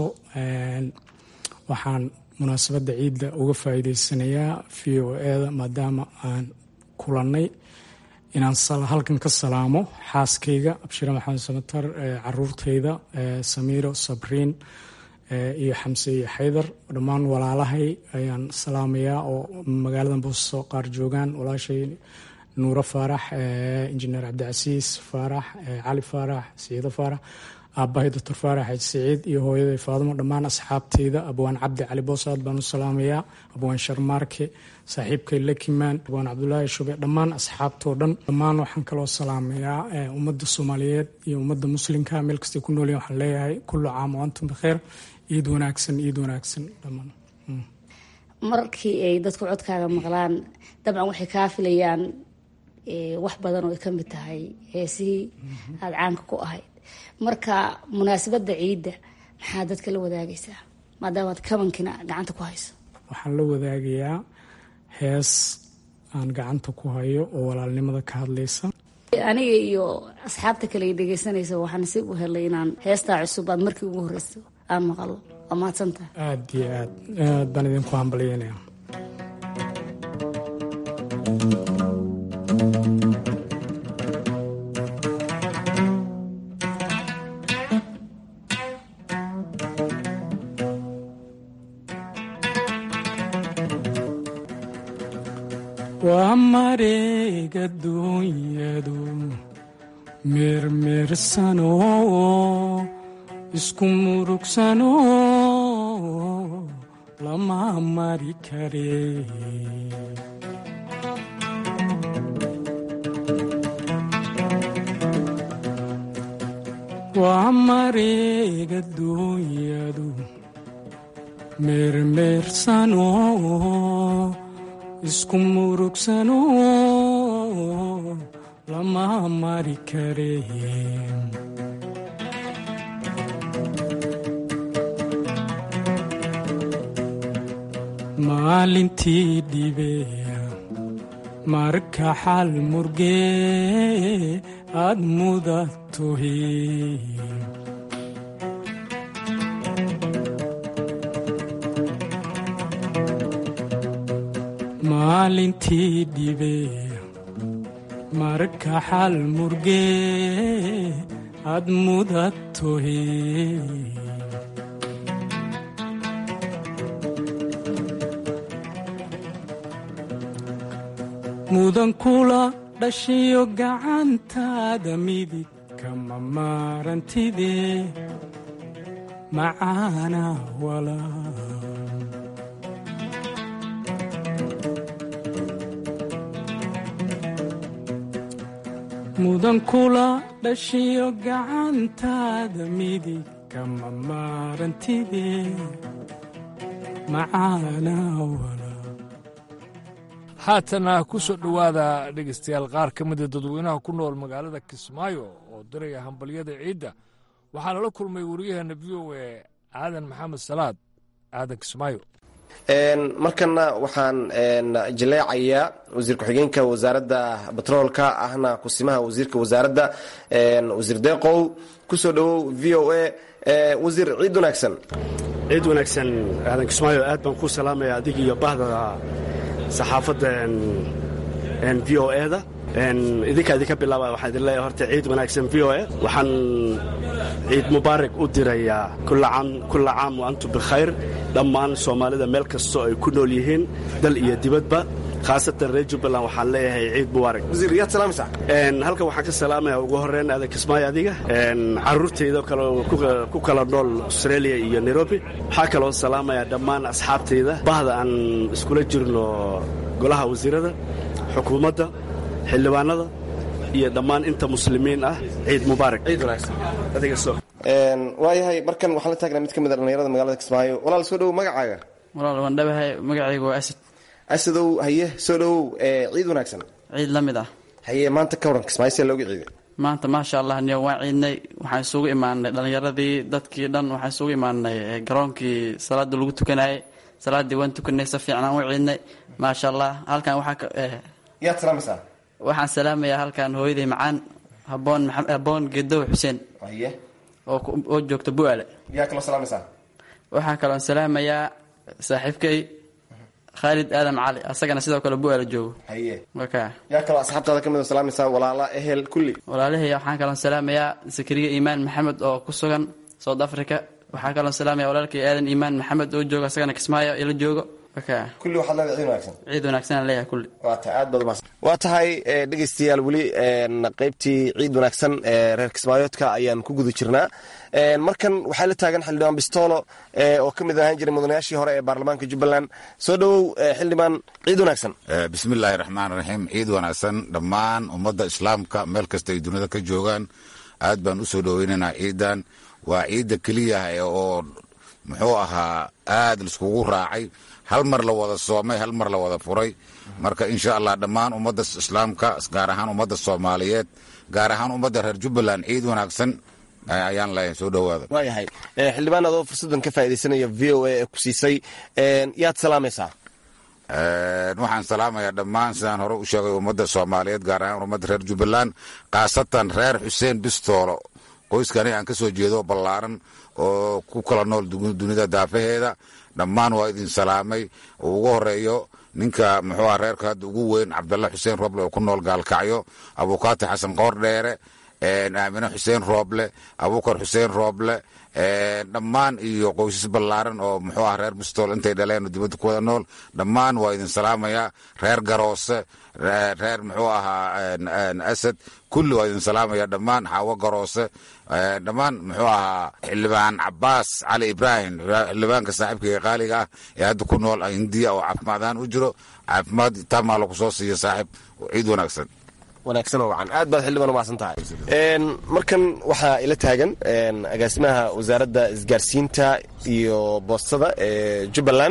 waxaan munaasabadda ciidda uga faa'iideysanayaa v o eda maadaama aan kulannay inaan halkan ka salaamo xaaskayga abshire maxamed samatar caruurtayda samiiro sabriin iyo xamse iyo xaydar dhammaan walaalahay ayaan salaamayaa oo magaalada boosaaso qaar joogaan walaashay nuuro faarax injineer cabdicasiis faarax cali faarax siciido faarax aabahay doctor faarax xaaji siciid iyo hooyaday faadumo dhammaan asxaabteyda abwaan cabdi cali boosaad baan u salaamayaa abwaan sharmaarke saaxiibkay lakimaan abwaan cabdulaahi shube dhammaan asxaabtoo dhan dhammaan waxaan kaloo salaamayaa ummadda soomaaliyeed iyo ummadda muslimka meel kastay ku noolyihin waxaan leeyahay kullu caam o antum bikheer iid wanaagsan iid wanaagsan dhammaan markii ay dadku codkaaga maqlaan dabcan waxay kaa filayaan wax badan oo ay ka mid tahay heesihii aada caanka ku ahayd marka munaasabadda ciidda maxaa dadka la wadaagaysaa maadaamaad kabankina gacanta ku hayso waxaan la wadaagayaa hees aan gacanta ku hayo oo walaalnimada ka hadlaysa aniga iyo asxaabta kale ay dhegeysanaysa waxaa nasiib u helay inaan heestaa cusub aad markii ugu horeyso aan maqalo waa mahadsantaha aada iyo aad aad baan idinku hambalyeynaya waa mareega duunyadu meermeersano isku murugsano lama mari kare waa mareega duunyadu meermeersano isku murugsano lama mari kare maalintii dhibeya marka xal murgee aad mudatohe maalintii dhibeya marka xal murgee aad mudatohe mudan kula dhashiyo gacantaada midig kama maarantide macaana walaa mudan kula dhashiyo gacantaada midig kama maarantide macaana walaa haatana ku soo dhowaada dhegaystayaal qaar ka mida dadweynaha ku nool magaalada kismaayo oo diraya hambalyada ciidda waxaa lala kulmay wariyaheenna v o e aadan maxamed salaad aadan kismaayo markana waxaan jaleecayaa wasiir ku-xigeenka wasaaradda batroolka ahna kusimaha wasiirka wasaaradda wasiir deeqow kusoo dhawow v o a wasiir ciid wanaagsan ciid wanaagsan aadan kismaayo aad baan ku salaamaya adig iyo bahda saxaafadda v o eda idinka idinka bilaaba waxaan idin leeyahay horta ciid wanaagsan v o a waxaan ciid mubaarak u dirayaa kulla caam wa antum bikhayr dhammaan soomaalida meel kastoo ay ku nool yihiin dal iyo dibadba khaasatan reer jubbaland waxaan leeyahay ciid mubaarak wasiir yaad salaamaysaa halkan waxaan ka salaamaya ugu horreyn aadan kismaayo adiga carruurtayda kale ku kala nool australia iyo nairobi waxaa kaloo salaamaya dhammaan asxaabtayda bahda aan iskula jirno golaha wasiirada xukuumadda xildhibaanada iyo dhammaan inta muslimiin ah ciid mubaarak ciid wanaagsan waayahay markan waxaan la taagnaa mid ka mid a dhallinyarada magaalada kismaayo walaal soo dhowow magacaaga walaal waan dhabahay magacaygu waa asad asadow haye soo dhowow ciid wanaagsan ciid la mid ah haye maanta ka waran kismaayo see looga ciiday maanta maasha allah niyo waan ciidnay waxaan isugu imaanay dhallinyaradii dadkii dhan waxaan isugu imaanay garoonkii salaada lagu tukanayay salaaddii waan tukanay si fiican aan u ciidnay maasha allah halkan waxaa yaad salaamaysaa waxaan salaamayaa halkan hooyaday macaan haboon haboon gedow xuseen haye oo joogta bu'aale yaa kaloo salaamaysaa waxaa kaloon salaamayaa saaxiibkay khaalid aadam cali asagana sidoo kale bu'aale joogo haye waka yaa kaloo asxaabtaada ka mid oo salaamaysaa walaala ehel kulli walaalahey waxaan kaloon salaamayaa sakariya iimaan maxamed oo ku sugan south africa waxaa kaloon salaamaya walaalkay aadan iimaan maxamed oo joogo asagana kismaayo ila joogo kulli waxaad leedahay ciid wanaagsan ciid wanaagsan aan leeyahay kulli waa tahay aad baad umahadsan waa tahay dhegaystayaal weli qaybtii ciid wanaagsan ee reer kismaayoodka ayaan ku guda jirnaa markan waxaa la taagan xildhibaan bistoolo oo ka mid ahaan jiray mudanayaashii hore ee baarlamaanka jubbaland soo dhowow xildhibaan ciid wanaagsan bismillaahi raxmaan raxiim ciid wanaagsan dhammaan ummadda islaamka meel kasta ay dunida ka joogaan aad baan u soo dhoweynaynaa ciidan waa ciidda keliya oo muxuu ahaa aad laiskugu raacay hal mar la wada soomay hal mar la wada furay marka insha allah dhammaan ummadda islaamka gaar ahaan ummadda soomaaliyeed gaar ahaan ummadda reer jubbaland ciid wanaagsan ayaan leeyahay soo dhowaada waayahay xildhibaan adoo fursaddan ka faaidaysanaya v o a ee ku siisay yaad salaamaysaa waxaan salaamayaa dhammaan sidaan hore u sheegay ummadda soomaaliyeed gaar ahaan ummadda reer jubbaland khaasatan reer xuseen bistoolo qoyskani aan ka soo jeedo ballaaran oo ku kala nool dunida daafaheeda dhammaan waa idin salaamay uu ugu horeeyo ninka muxuu ah reerka hadda ugu weyn cabdalla xuseen rooble oo ku nool gaalkacyo abukaati xasan qoor dheere aamine xuseen rooble abukar xuseen rooble dhammaan iyo qoysas ballaaran oo muxuu ah reer bistool intay dhaleen oo dibadda ku wada nool dhammaan waa idin salaamayaa reer garoose reer muxuu ahaa asad kulli waa idin salaamaya dhammaan xaawo garoose dhammaan muxuu ahaa xildhibaan cabaas cali ibraahim xildhibaanka saaxiibkaiga qaaliga ah ee hadda ku nool hindiya oo caafimaad ahaan u jiro caafimaad taamaa lagu soo siiya saaxiib ciid wanaagsan wanaagsan oo wacan aad baad xildhibaan umahadsan tahay markan waxaa ila taagan agaasimaha wasaaradda isgaarsiinta iyo boostada ee jubbaland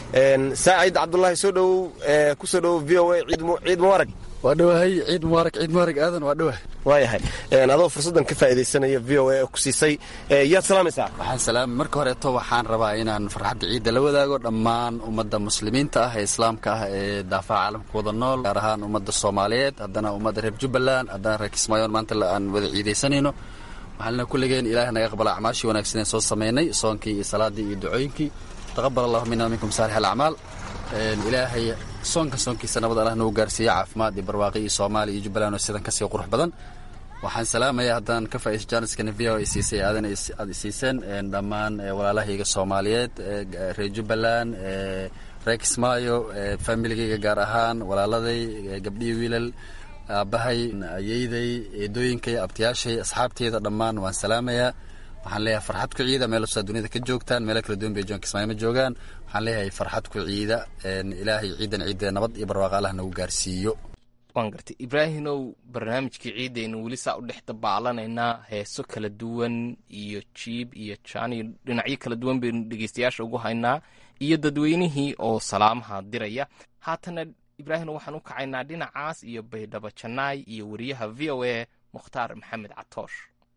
saacid cabdulaahi soo dhowow ku soo dhowow v o a ciid mubaarag waa dhowahay ciid mubaarak ciid mubaarak aadan waa dhowahay waayahay adoo fursaddan ka faaidaysanaya v o a oo ku siisay yaad salaamaysaa waxaan salaamay marka horeeto waxaan rabaa inaan farxadda ciidda la wadaago dhammaan ummadda muslimiinta ah ee islaamka ah ee daafaha caalamka wada nool gaar ahaan ummadda soomaaliyeed haddana ummadda reer jubbaland haddana reer kismaayoon maanta aan wada ciidaysanayno waxaana kulligeen ilaahay naga aqbala acmaashii wanaagsan ee soo samaynay soonkii iyo salaadii iyo ducooyinkii taqabal allahu mina minkum saalix alacmaal ilaahay soonka soonkiisa nabad allah nagu gaarsiiya caafimaad iyo barwaaqi iyo soomaaliya iyo jubbaland oo sidan kasii qurux badan waxaan salaamayaa haddaan ka faa'iiso jaaniskana v o ay siisay aadan aad isiiseen dhammaan walaalahayga soomaaliyeed reer jubbaland reer kismaayo familigayga gaar ahaan walaaladay gabdhihii wiilal aabbahay ayeyday eedooyinkay abtiyaashay asxaabteyda dhammaan waan salaamayaa waxaan leeyahay farxad ku ciida meel kasta dunida ka joogtaan meelo kala duwan bay joon kismaayo ma joogaan waxaan leeyahay farxad ku ciida ilaahay ciidan ciidda nabad iyo barwaaqa allah nagu gaarsiiyo waan gartay ibraahimow barnaamijkii ciidaynu weli saa u dhex dabaalanaynaa heeso kala duwan iyo jiib iyo jaan iyo dhinacyo kala duwan baynu dhegeystayaasha ugu haynaa iyo dadweynihii oo salaamaha diraya haatana ibraahimow waxaan u kacaynaa dhinacaas iyo baydhabo janaay iyo wariyaha v o a mukhtaar maxamed catoosh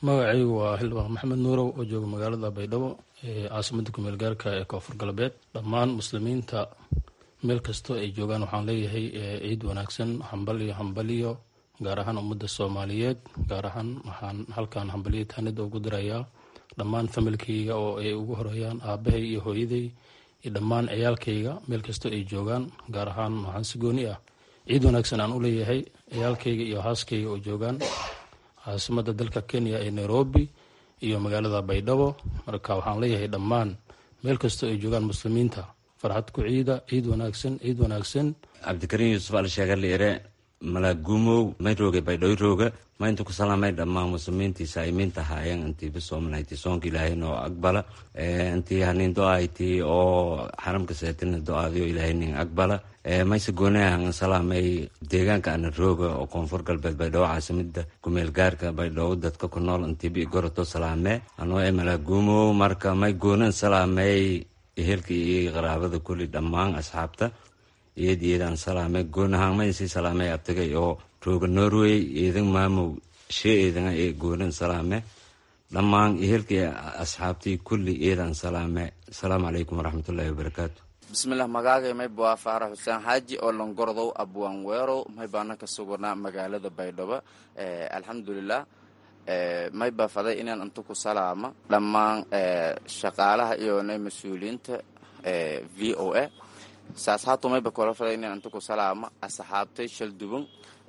magacaygu waa xildhibaan maxamed nuurow oo jooga magaalada baydhabo ee caasimada kumeel gaarka ee koonfur galbeed dhammaan muslimiinta meel kastoo ay joogaan waxaan leeyahay ciid wanaagsan hambaliyo hambaliyo gaar ahaan ummadda soomaaliyeed gaar ahaan waxaan halkan hambaliyo taanida ugu dirayaa dhammaan familkayga oo ay ugu horeeyaan aabahay iyo hooyaday iyo dhammaan ciyaalkayga meel kastoo ay joogaan gaar ahaan waxaan si gooni ah ciid wanaagsan aan u leeyahay ciyaalkayga iyo haaskayga oo joogaan caasimada dalka kenya ee nairobi iyo magaalada baydhabo marka waxaan leeyahay dhammaan meel kastoo ay joogaan muslimiinta farxad ku ciida ciid wanaagsan ciid wanaagsan cabdikariin yuusuf alsheegarliire malaagumow may rooge baydhoy rooga ma intu ku salaamay dhammaan muslimiintii saa'imiinta haayeen intii bisoomanaytii soonka ilaahay noo aqbala intii hanin do-aytii oo xaramka seetina do-aadiyo ilaahay nin aqbala mayse goonahan salaamay deegaanka ana rooga oo koonfur galbeed baydhabo caasimada kumeel gaarka baydhabo dadka ku nool intii bi goroto salaamee anoo ee malaagumow marka may goonan salaamay ehelka iyo qaraabada kulli dhammaan asxaabta iyad iyadaan salaamay goonahaan maysii salaamay abtagay oo rooga norway eedan maamow shee eedana ee goonan salaame dhammaan ehelkii asxaabtii kulli eedaan salaame asalaamu calaykum waraxmatullaahi wabarakaatu bismilah magaagay may baa faarax xuseen xaaji oo longordow abwaan weerow may baana ka sugnaa magaalada baydhabo alxamdulilah may baa faday inaan inta ku salaama dhammaan shaqaalaha iyo na mas-uuliyiinta v o a saas haato mayba kula faday inaan inta ku salaama asxaabtay shalduban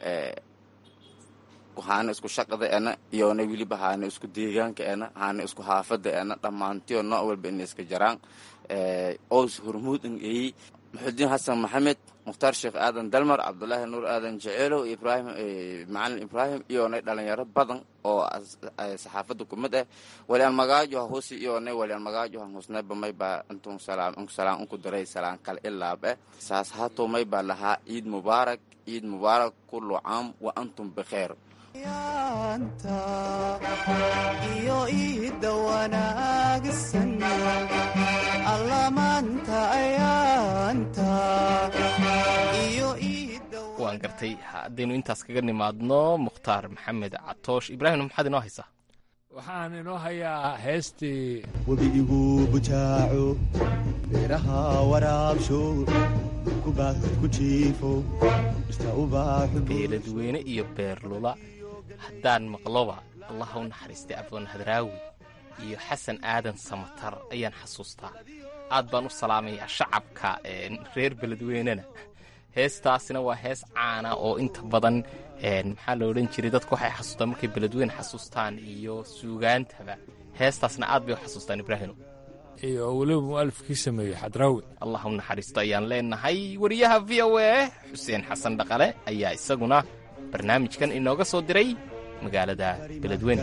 haana isku shaqada ena iyona weliba haana isku deegaanka ena haana isku haafada ena dhammaantiyo nooc walba ina iska jaraan ows hormuud in eeyey maxudiin xasan maxamed mukhtaar sheekh aadan dalmar cabdulaahi nuur aadan jeceelow ibrahim macalin ibraahim iyonay dhalinyaro badan oo saxaafada kumid ah waliaan magaajo ha husi iyonay waliaan magaajo han husnayba maybaa intun salaam salaan unku diray salaan kal ilaab eh saas haato maybaa lahaa ciid mubaarak ciid mubaarak kullu caam wa antum bikheer yaanta iyo iidda wanaagsan allamaanta ayaanta iyo waan gartay haddaynu intaas kaga nimaadno mukhtaar maxamed catoosh ibraahim maxaad inoo haysaa waxaan inoo hayaa heestii webi igu bujaaco beeraha waraabsho kubaad ku jiifo dhirta ubaaxu beeladweyne iyo beerlula haddaan maqloba allah u naxariistay abdoon hadraawi iyo xasan aadan samatar ayaan xasuustaa aad baan u salaamayaa shacabka reer beledweynena heestaasina waa hees caana oo inta badan maxaa la odhan jiray dadku waxay xasuustaan markay beledweyne xasuustaan iyo suugaantaba heestaasna aad bay u xasuustaan ibraahino iyo weliba mu'alifkii sameeyey xadraawi allah u naxariisto ayaan leenahay wariyaha v o a xuseen xasan dhaqale ayaa isaguna barnaamijkan inooga soo diray magaalada beledweyne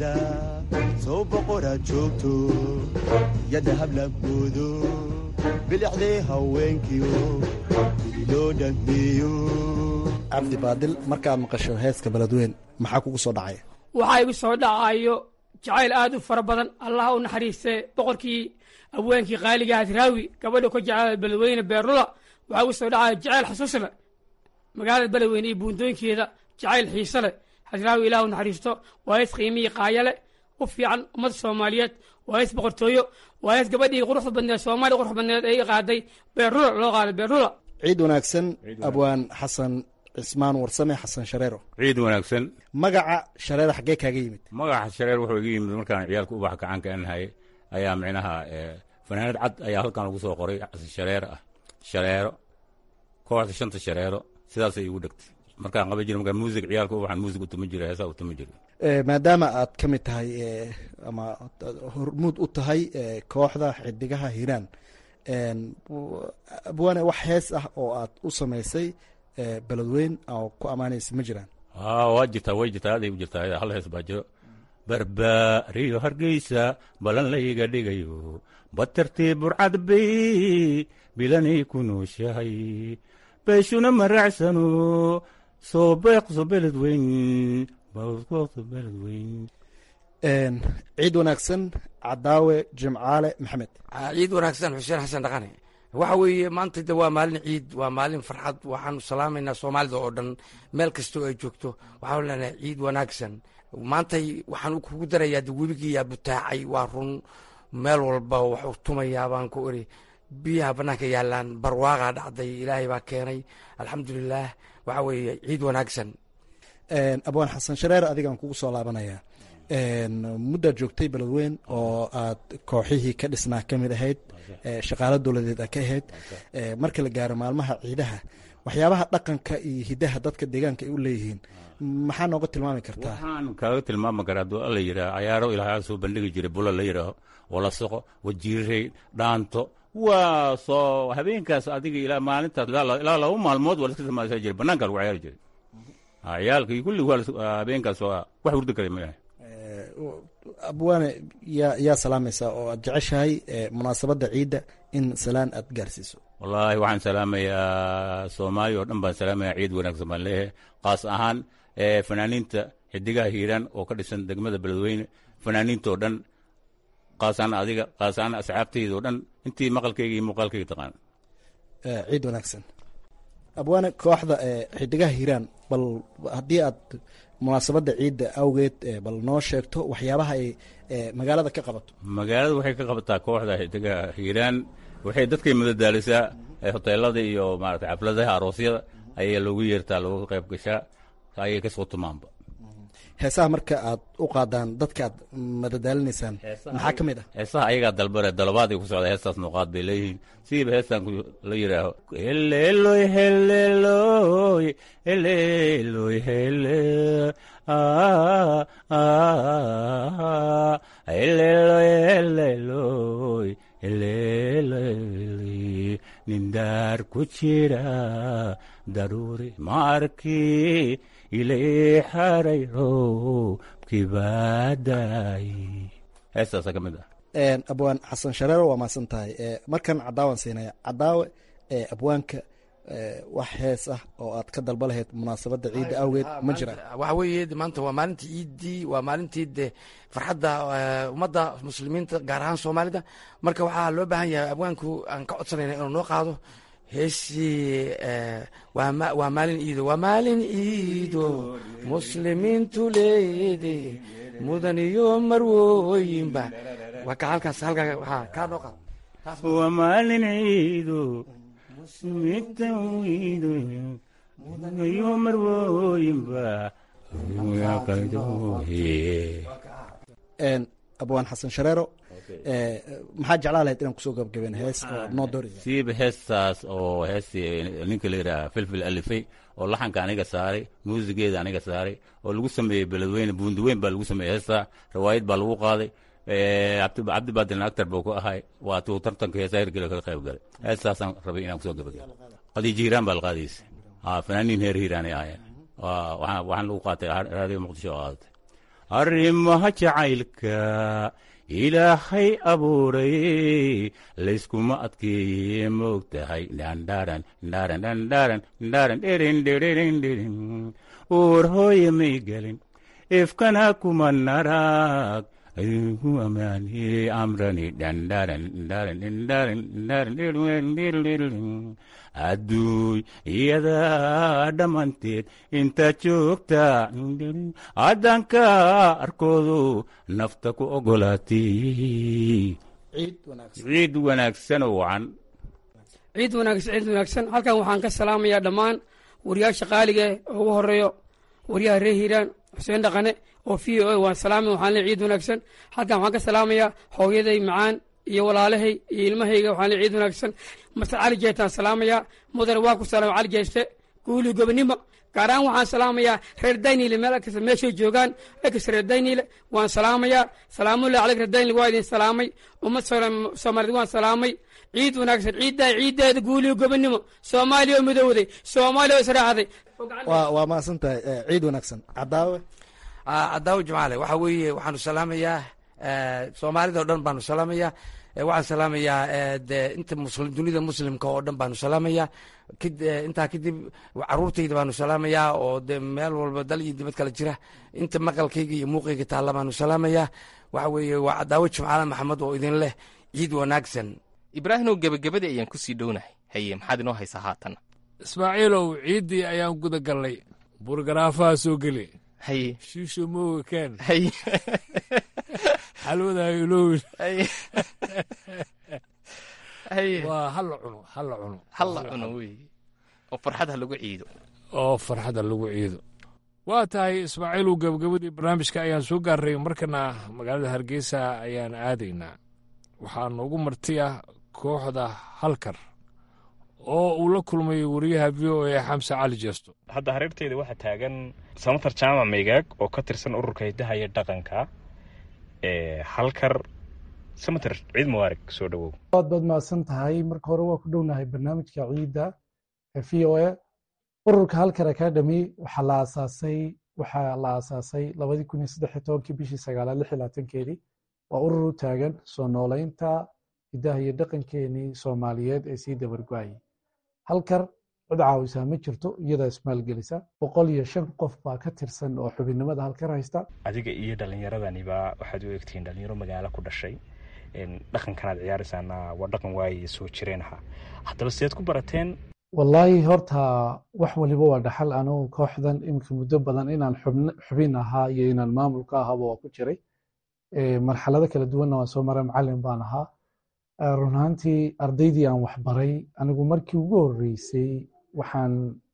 soo boqoraad joogto yadda hablagoodo bilicdee haweenkiyo bili loo dhammeeyo cabdi baadil markaad maqasho heeska beledweyn maxaa kugu soo dhacaya waxaa igu soo dhacayo jacayl aad u fara badan allah u naxariistee boqorkii abweenkii qaaliga hadraawi gabadha ka jeclada beledweyne beerlula waxaa igu soo dhacaya jacayl xasuus leh magaalada beledweyne iyo buundooyinkeeda jacayl xiise leh hadraawi ilaah u naxariisto waa hees qiimihii qaaya leh u fiican ummadda soomaaliyeed waa hees boqortooyo waa hees gabadhii quruxda badneed soomaaliya quruxda badneed ay qaaday beerlula loo qaaday beerlula ciid wanaagsan abwaan xasan cismaan warsame xasan shareero ciid wanaagsan magaca shareero xaggee kaaga yimid magaca shareer wuxuu iga yimid markaan ciyaalka ubax gacanka anahay ayaa micnaha fanaanad cad ayaa halkan lagu soo qoray shareer ah shareero kooxda shanta shareero sidaasay igu dhegtay markaan qaban jira markaa muusig ciyaalka ubaxan muusig utuma jira heesaa utuma jira maadaama aad ka mid tahay ama hormuud u tahay kooxda xidigaha hiiraan abwaane wax hees ah oo aad u samaysay beledweyn oo ku ammaanaysa ma jiraan waa jirtaa way jirtaa aaday u jirtaa hal hees baa jiro barbaariyo hargeysa balan layga dhigayo batartii burcad bay bilanay ku nooshahay beeshuna maraacsano soo beeqso beledweyn beeqso beledweyn ciid wanaagsan cadaawe jimcaale maxamed ciid wanaagsan xuseen xasan dhaqane waxa weeye maanta de waa maalin ciid waa maalin farxad waxaanu salaamaynaa soomaalida oo dhan meel kastoo ay joogto waxaanu leenahay ciid wanaagsan maantay waxaan kugu darayaa de webigiyaa butaacay waa run meel walba waxuu tumayaa baan ku iri biyaha bannaanka yaalaan barwaaqaa dhacday ilaahay baa keenay alxamdulilaah waxa weeye ciid wanaagsan abwaan xasan shareer adigaan kugu soo laabanaya muddaad joogtay beledweyn oo aad kooxihii ka dhisnaa ka mid ahayd shaqaalo dowladeed a ka ahayd marka la gaaro maalmaha ciidaha waxyaabaha dhaqanka iyo hidaha dadka deegaanka ay u leeyihiin maxaa nooga tilmaami kartaa waxaan kaaga tilmaami karaa hadduu alla yidhaah cayaaro ilaahay soo bandhigi jiray bula la yidhaaho walasaqo wajiirey dhaanto waa soo habeenkaas adiga ilaa maalintaas ilaa laba maalmood waa laska samaysan jiray banaanka lagu ciyaari jiray ciyaalka iyo kulli waa habeenkaas waa wax hurdi kara maaha abwaane yaa yaa salaamaysaa oo aad jeceshahay munaasabadda ciidda in salaan aad gaarsiiso wallaahi waxaan salaamayaa soomaaliya oo dhan baan salaamayaa ciid wanaagsan baan leeyahay qaas ahaan fanaaniinta xidigaha hiiraan oo ka dhisan degmada beledweyne fanaaniinta oo dhan qaasaan adiga qaasaan asxaabtayda oo dhan intii maqalkayga iyo muuqaalkayga taqaan ciid wanaagsan abwaane kooxda xidigaha hiiraan bal haddii aad munaasabadda ciidda awgeed bal noo sheegto waxyaabaha ay magaalada ka qabato magaalada waxay ka qabataa kooxda xidigaha hiiraan waxay dadkay madadaalisaa hoteelada iyo maarata xafladaha aroosyada ayaa loogu yeertaa looga qayb gashaa ayay kasoo tumaanba heesaha marka aad u qaadaan dadka aad madadaalinaysaan maxaa ka mid ah heesaha ayagaa dalbare dalabaadii ku socda heestaas nuuqaad bay leeyihiin siiba heestan la yidhaaho heleeloy heleeloy heleeloy hele heleeloy heleeloy heleeloy nindaar ku jira daruuri ma arki ilay xaray roobkii baadaay heestaasa ka mid ah abwaan xasan shareero waa maasan tahay markan cadaawan siinaya cadaawe abwaanka wax hees ah oo aad ka dalba lahayd munaasabadda ciidda awgeed ma jiraan waxa weeye maanta waa maalintii ciiddii waa maalintii de farxadda ummadda muslimiinta gaar ahaan soomaalida marka waxaa loo baahan yahay abwaanku aan ka codsanayna inuu noo qaado heesii waa maalin iido waa maalin iido muslimiintu leede mudan iyo marwooyinba waa ka halkaas halkaa waxaa kaa noo qaado waa maalin ciido muslimiinta iido mudan iyo marwooyinba abwaan xasan shareero maxaa jeclaa lahayd inaan kusoo gabagabeen hees oo noo doori siiba heestaas oo heestii ninka la yidhaha filfil alifay oo laxanka aniga saaray muusigeeda aniga saaray oo lagu sameeyey beledweyne buundiweyn baa lagu sameeyey heestaa riwaayad baa lagu qaaday cabdibaadir actar buu ku ahay waa tuu tartanka heesaa hirgela kaga qayb galay heestaasaan rabay inaan kusoo gabagabo qadiijo hiiraan baa la qaadaysa fanaaniin heer hiiraanay ahaayeen waxaan lagu qaatay raadiyo muqdisho oo qaadatay arrimaha jacaylka ilaahay abuuray layskuma adkeeye moog tahay dhandharan dhandharan dhandharan dhandharan dherin dherin dherin uur hooye may gelin ifkana kuma narag ayugu amaani amrani dhandharan dhandharan dhandharan dhandharan dherin dherin dherin adduuy iyadaa dhammanteed intaad joogta haddanka arkoodu nafta ku ogolaatay ciid wanaagsan oo wacan ciid wanaagsan ciid wanaagsan halkan waxaan ka salaamayaa dhammaan wariyaasha qaaliga oo ugu horeeyo wariyaha reer hiiraan xuseen dhaqane oo v o a waan salaamay waxaan leey ciid wanaagsan halkan waxaan ka salaamayaa hooyaday macaan iyo walaalahay iyo ilmahayga waxaan leey ciid wanaagsan masar cali jeestaan salaamayaa mudane waa ku salaamay cali jeeste guuli gobonimo gaar ahaan waxaan salaamayaa reer daynile meel kasta meeshay joogaan ekasta reer daynile waan salaamayaa salaamullahi caleyk reer daynile waa idin salaamay ummad soomaaliyed waan salaamay ciid wanaagsan ciiddaa ciiddeeda guuliyo gobonimo soomaaliya oo midowday soomaaliya oo israacday waa mahadsan tahay ciid wanaagsan cadaawe cadaawe jamaale waxa weeye waxaanu salaamayaa soomaalida o dhan baanu salaamayaa waxaan salaamayaa de inta muslim dunida muslimka oo dhan baanu salaamayaa intaa kadib caruurtayda baanu salaamayaa oo de meel walba dal iyo dibad kala jira inta maqalkayga iyo muuqayga taalla baanu salaamayaa waxa weeye waa cadaawo jimcaale maxamed oo idin leh ciid wanaagsan ibraahimow gebagabadii ayaan ku sii dhownahay haye maxaad inoo haysaa haatan ismaaciilow ciiddii ayaan guda gallay burgaraafaha soo geli haye shiisho mooga keen haye xalwada ilowin haye haye waa hala cuno hala cuno halla cuno wey oo farxad ha lagu ciido oo farxadda lagu ciido waa tahay ismaaciilu gabagabadii barnaamijka ayaan soo gaarray markana magaalada hargeysa ayaan aadaynaa waxaa noogu martiya kooxda halkar oo uu la kulmay wariyaha v o a xamse cali jeesto hadda hareerteeda waxaa taagan samatar jaamac maygaag oo ka tirsan ururka hidaha iyo dhaqanka ee halkar samatar ciid mubaarak soo dhowow aad baad mahadsan tahay marka hore waa ku dhownahay barnaamijka ciidda ee v o a ururka halkar academy waxaa la aasaasay waxaa la aasaasay labadii kun iyo saddex iyo tobankii bishii sagaalaad lix iyo labaatankeedii waa urur u taagan soo nooleynta hidaha iyo dhaqankeenii soomaaliyeed ee sii dabargo-ayay halkar cid caawisaa ma jirto iyadaa ismaalgelisa boqol iyo shan qof baa ka tirsan oo xubinnimada halkar haysta adiga iyo dhallinyaradaniba waxaad u egtihiin dhalinyaro magaalo ku dhashay dhaqankanaad ciyaaraysaana waa dhaqan waaye soo jireen ahaa haddaba sideed ku barateen wallaahi horta wax waliba waa dhaxal anugu kooxdan iminka muddo badan inaan xubin ahaa iyo inaan maamulka ahaba waa ku jiray marxalado kala duwanna waan soo maray macalin baan ahaa run ahaantii ardaydii aan waxbaray anigu markii ugu horreysay waxaan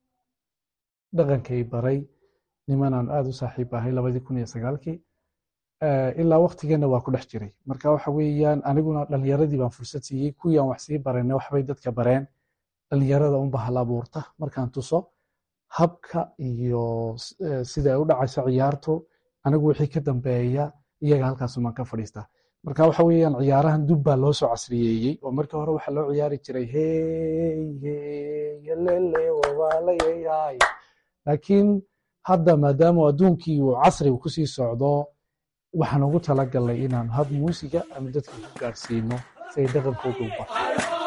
dhaqankay baray nimanaan aada u saaxiib ahay labadii kun iyo sagaalkii ilaa waktigeenna waa ku dhex jiray marka waxa weeyaan aniguna dhalinyaradii baan fursad siiyey kuwii aan wax sii barayna waxbay dadka bareen dhalinyarada unba hal abuurta markaan tuso habka iyo sida ay u dhacayso ciyaartu anigu wixii ka dambeeya iyaga halkaasumaan ka fadhiistaa marka waxa weeyaan ciyaarahan dub baa loo soo casriyeeyey oo markii hore waxaa loo ciyaari jiray hey hey lele wabaalayay laakiin hadda maadaama adduunkii uu casriga kusii socdo waxaan ugu talagalnay inaan hab muusiga ama dadka ku gaadhsiino si ay dhaqankooda u barto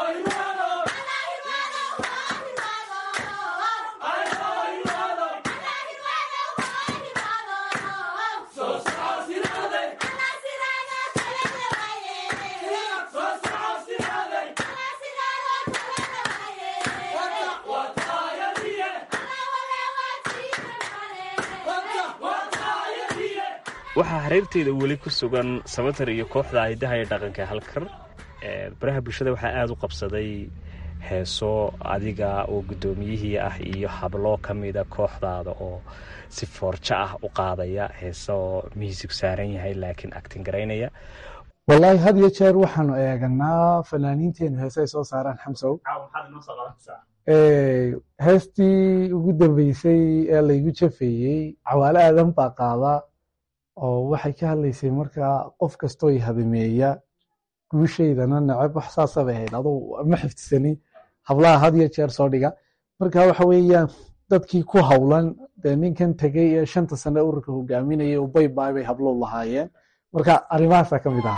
waxaa hareerteeda weli ku sugan samatar iyo kooxda hidaha iyo dhaqanka halkar baraha bulshada waxaa aada u qabsaday heeso adiga oo guddoomiyihii ah iyo hablo ka mida kooxdaada oo si foorjo ah u qaadaya heeso miisig saaran yahay laakiin actin garaynaya wallaahi had iyo jeer waxaanu eeganaa fanaaniinteenu heese ay soo saaraan xamsow heestii ugu dambeysay ee laygu jafeeyey cawaale aadan baa qaada oo waxay ka hadlaysay markaa qof kastoo i hadameeya guushaydana neceb wax saasa bay ahayd aduu ma xifdisani hablaha had iyo jeer soo dhiga marka waxa weeyaan dadkii ku howlan dee ninkan tegey ee shanta sane ururka hogaaminayay ubay baay bay hablow lahaayeen marka arrimahaasaa ka mid aha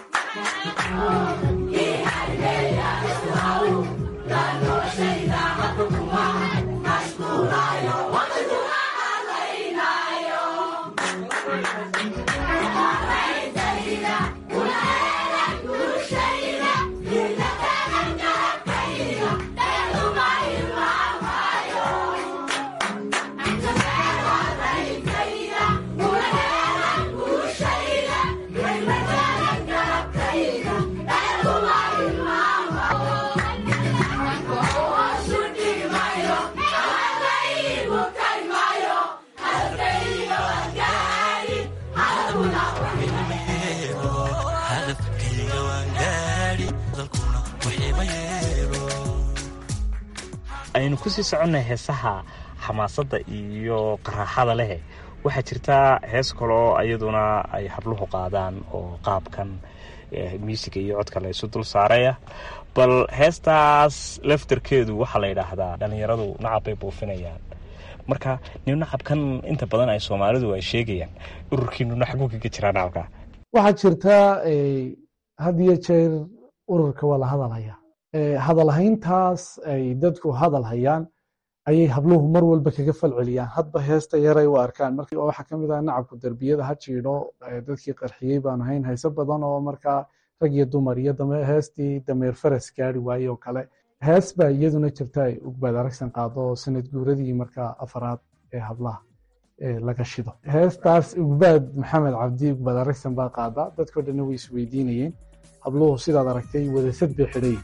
aynu kusii soconnay heesaha xamaasadda iyo qaraaxada leh waxaa jirtaa hees kaloo iyaduna ay habluhu qaadaan oo qaabkan muusiga iyo codka la isu dul saaraya bal heestaas laftarkeedu waxaa la yidhaahdaa dhallinyaradu nacab bay buufinayaan marka nin nacabkan inta badan ay soomaalidu ay sheegayaan ururkiinuna xaguu kaga jiraa nacabka waxaa jirta had iyo jeer ururka waa la hadalhaya hadalhayntaas ay dadku hadal hayaan ayay habluhu mar walba kaga falceliyaan hadba heesta yaray u arkaan marka waxaa ka mid ah nacabku derbiyada ha jiidho dadkii qarxiyey baan ahayn hayso badan oo markaa rag iyo dumar iyo heestii dameer faras gaari waaye oo kale hees baa iyaduna jirta ay ugbaad aragsan qaado sanad guuradii markaa afaraad ee hablaha laga shido heestaas ugbaad maxamed cabdi ugbaad aragsan baa qaadaa dadkao dhanna way isweydiinayeen habluhu sidaad aragtay wadasad bay xidhayin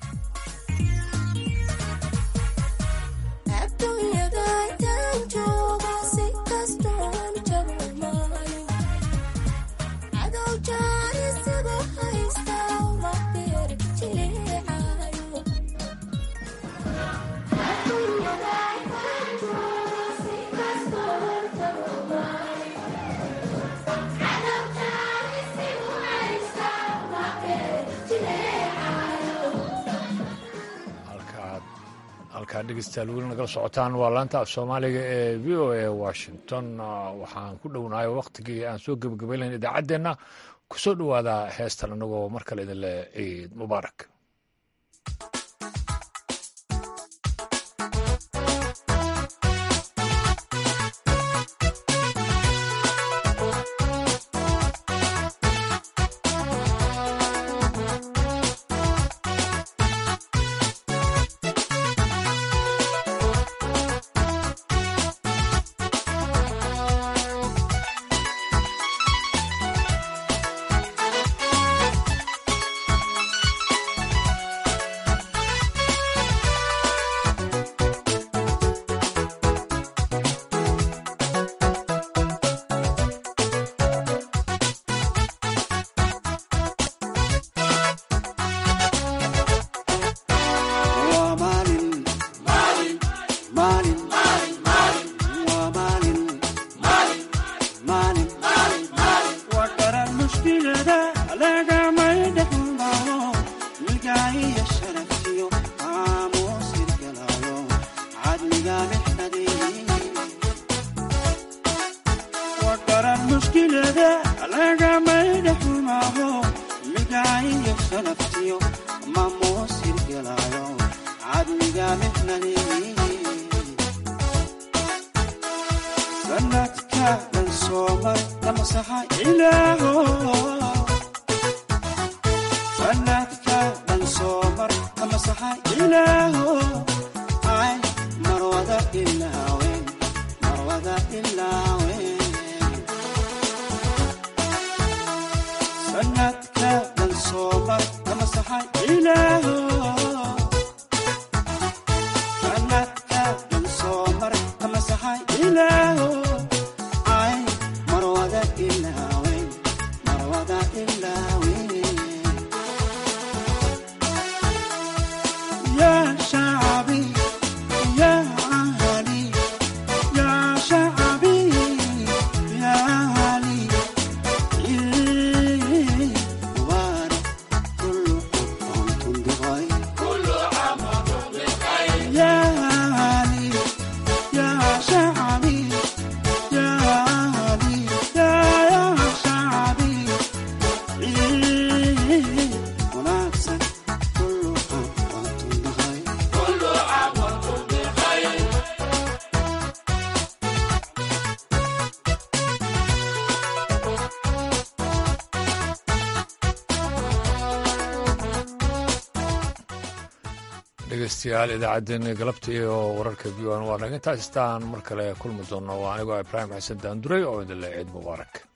halkaa dhegeystayaal weli nagala socotaan waa laanta af soomaaliga ee v o a washington waxaan ku dhownahay wakhtigii aan soo gebagabaylayn idaacaddeenna ku soo dhowaada heestan anagoo mar kale idin leh ciid mubaarak dhegeystayaal idaacaddeenii galabta iyo wararka v n waa naga intaas istaan mar kale kulmi doonno waa anigoo ibraahim xasan daanduray oo idin le ciid mubaarak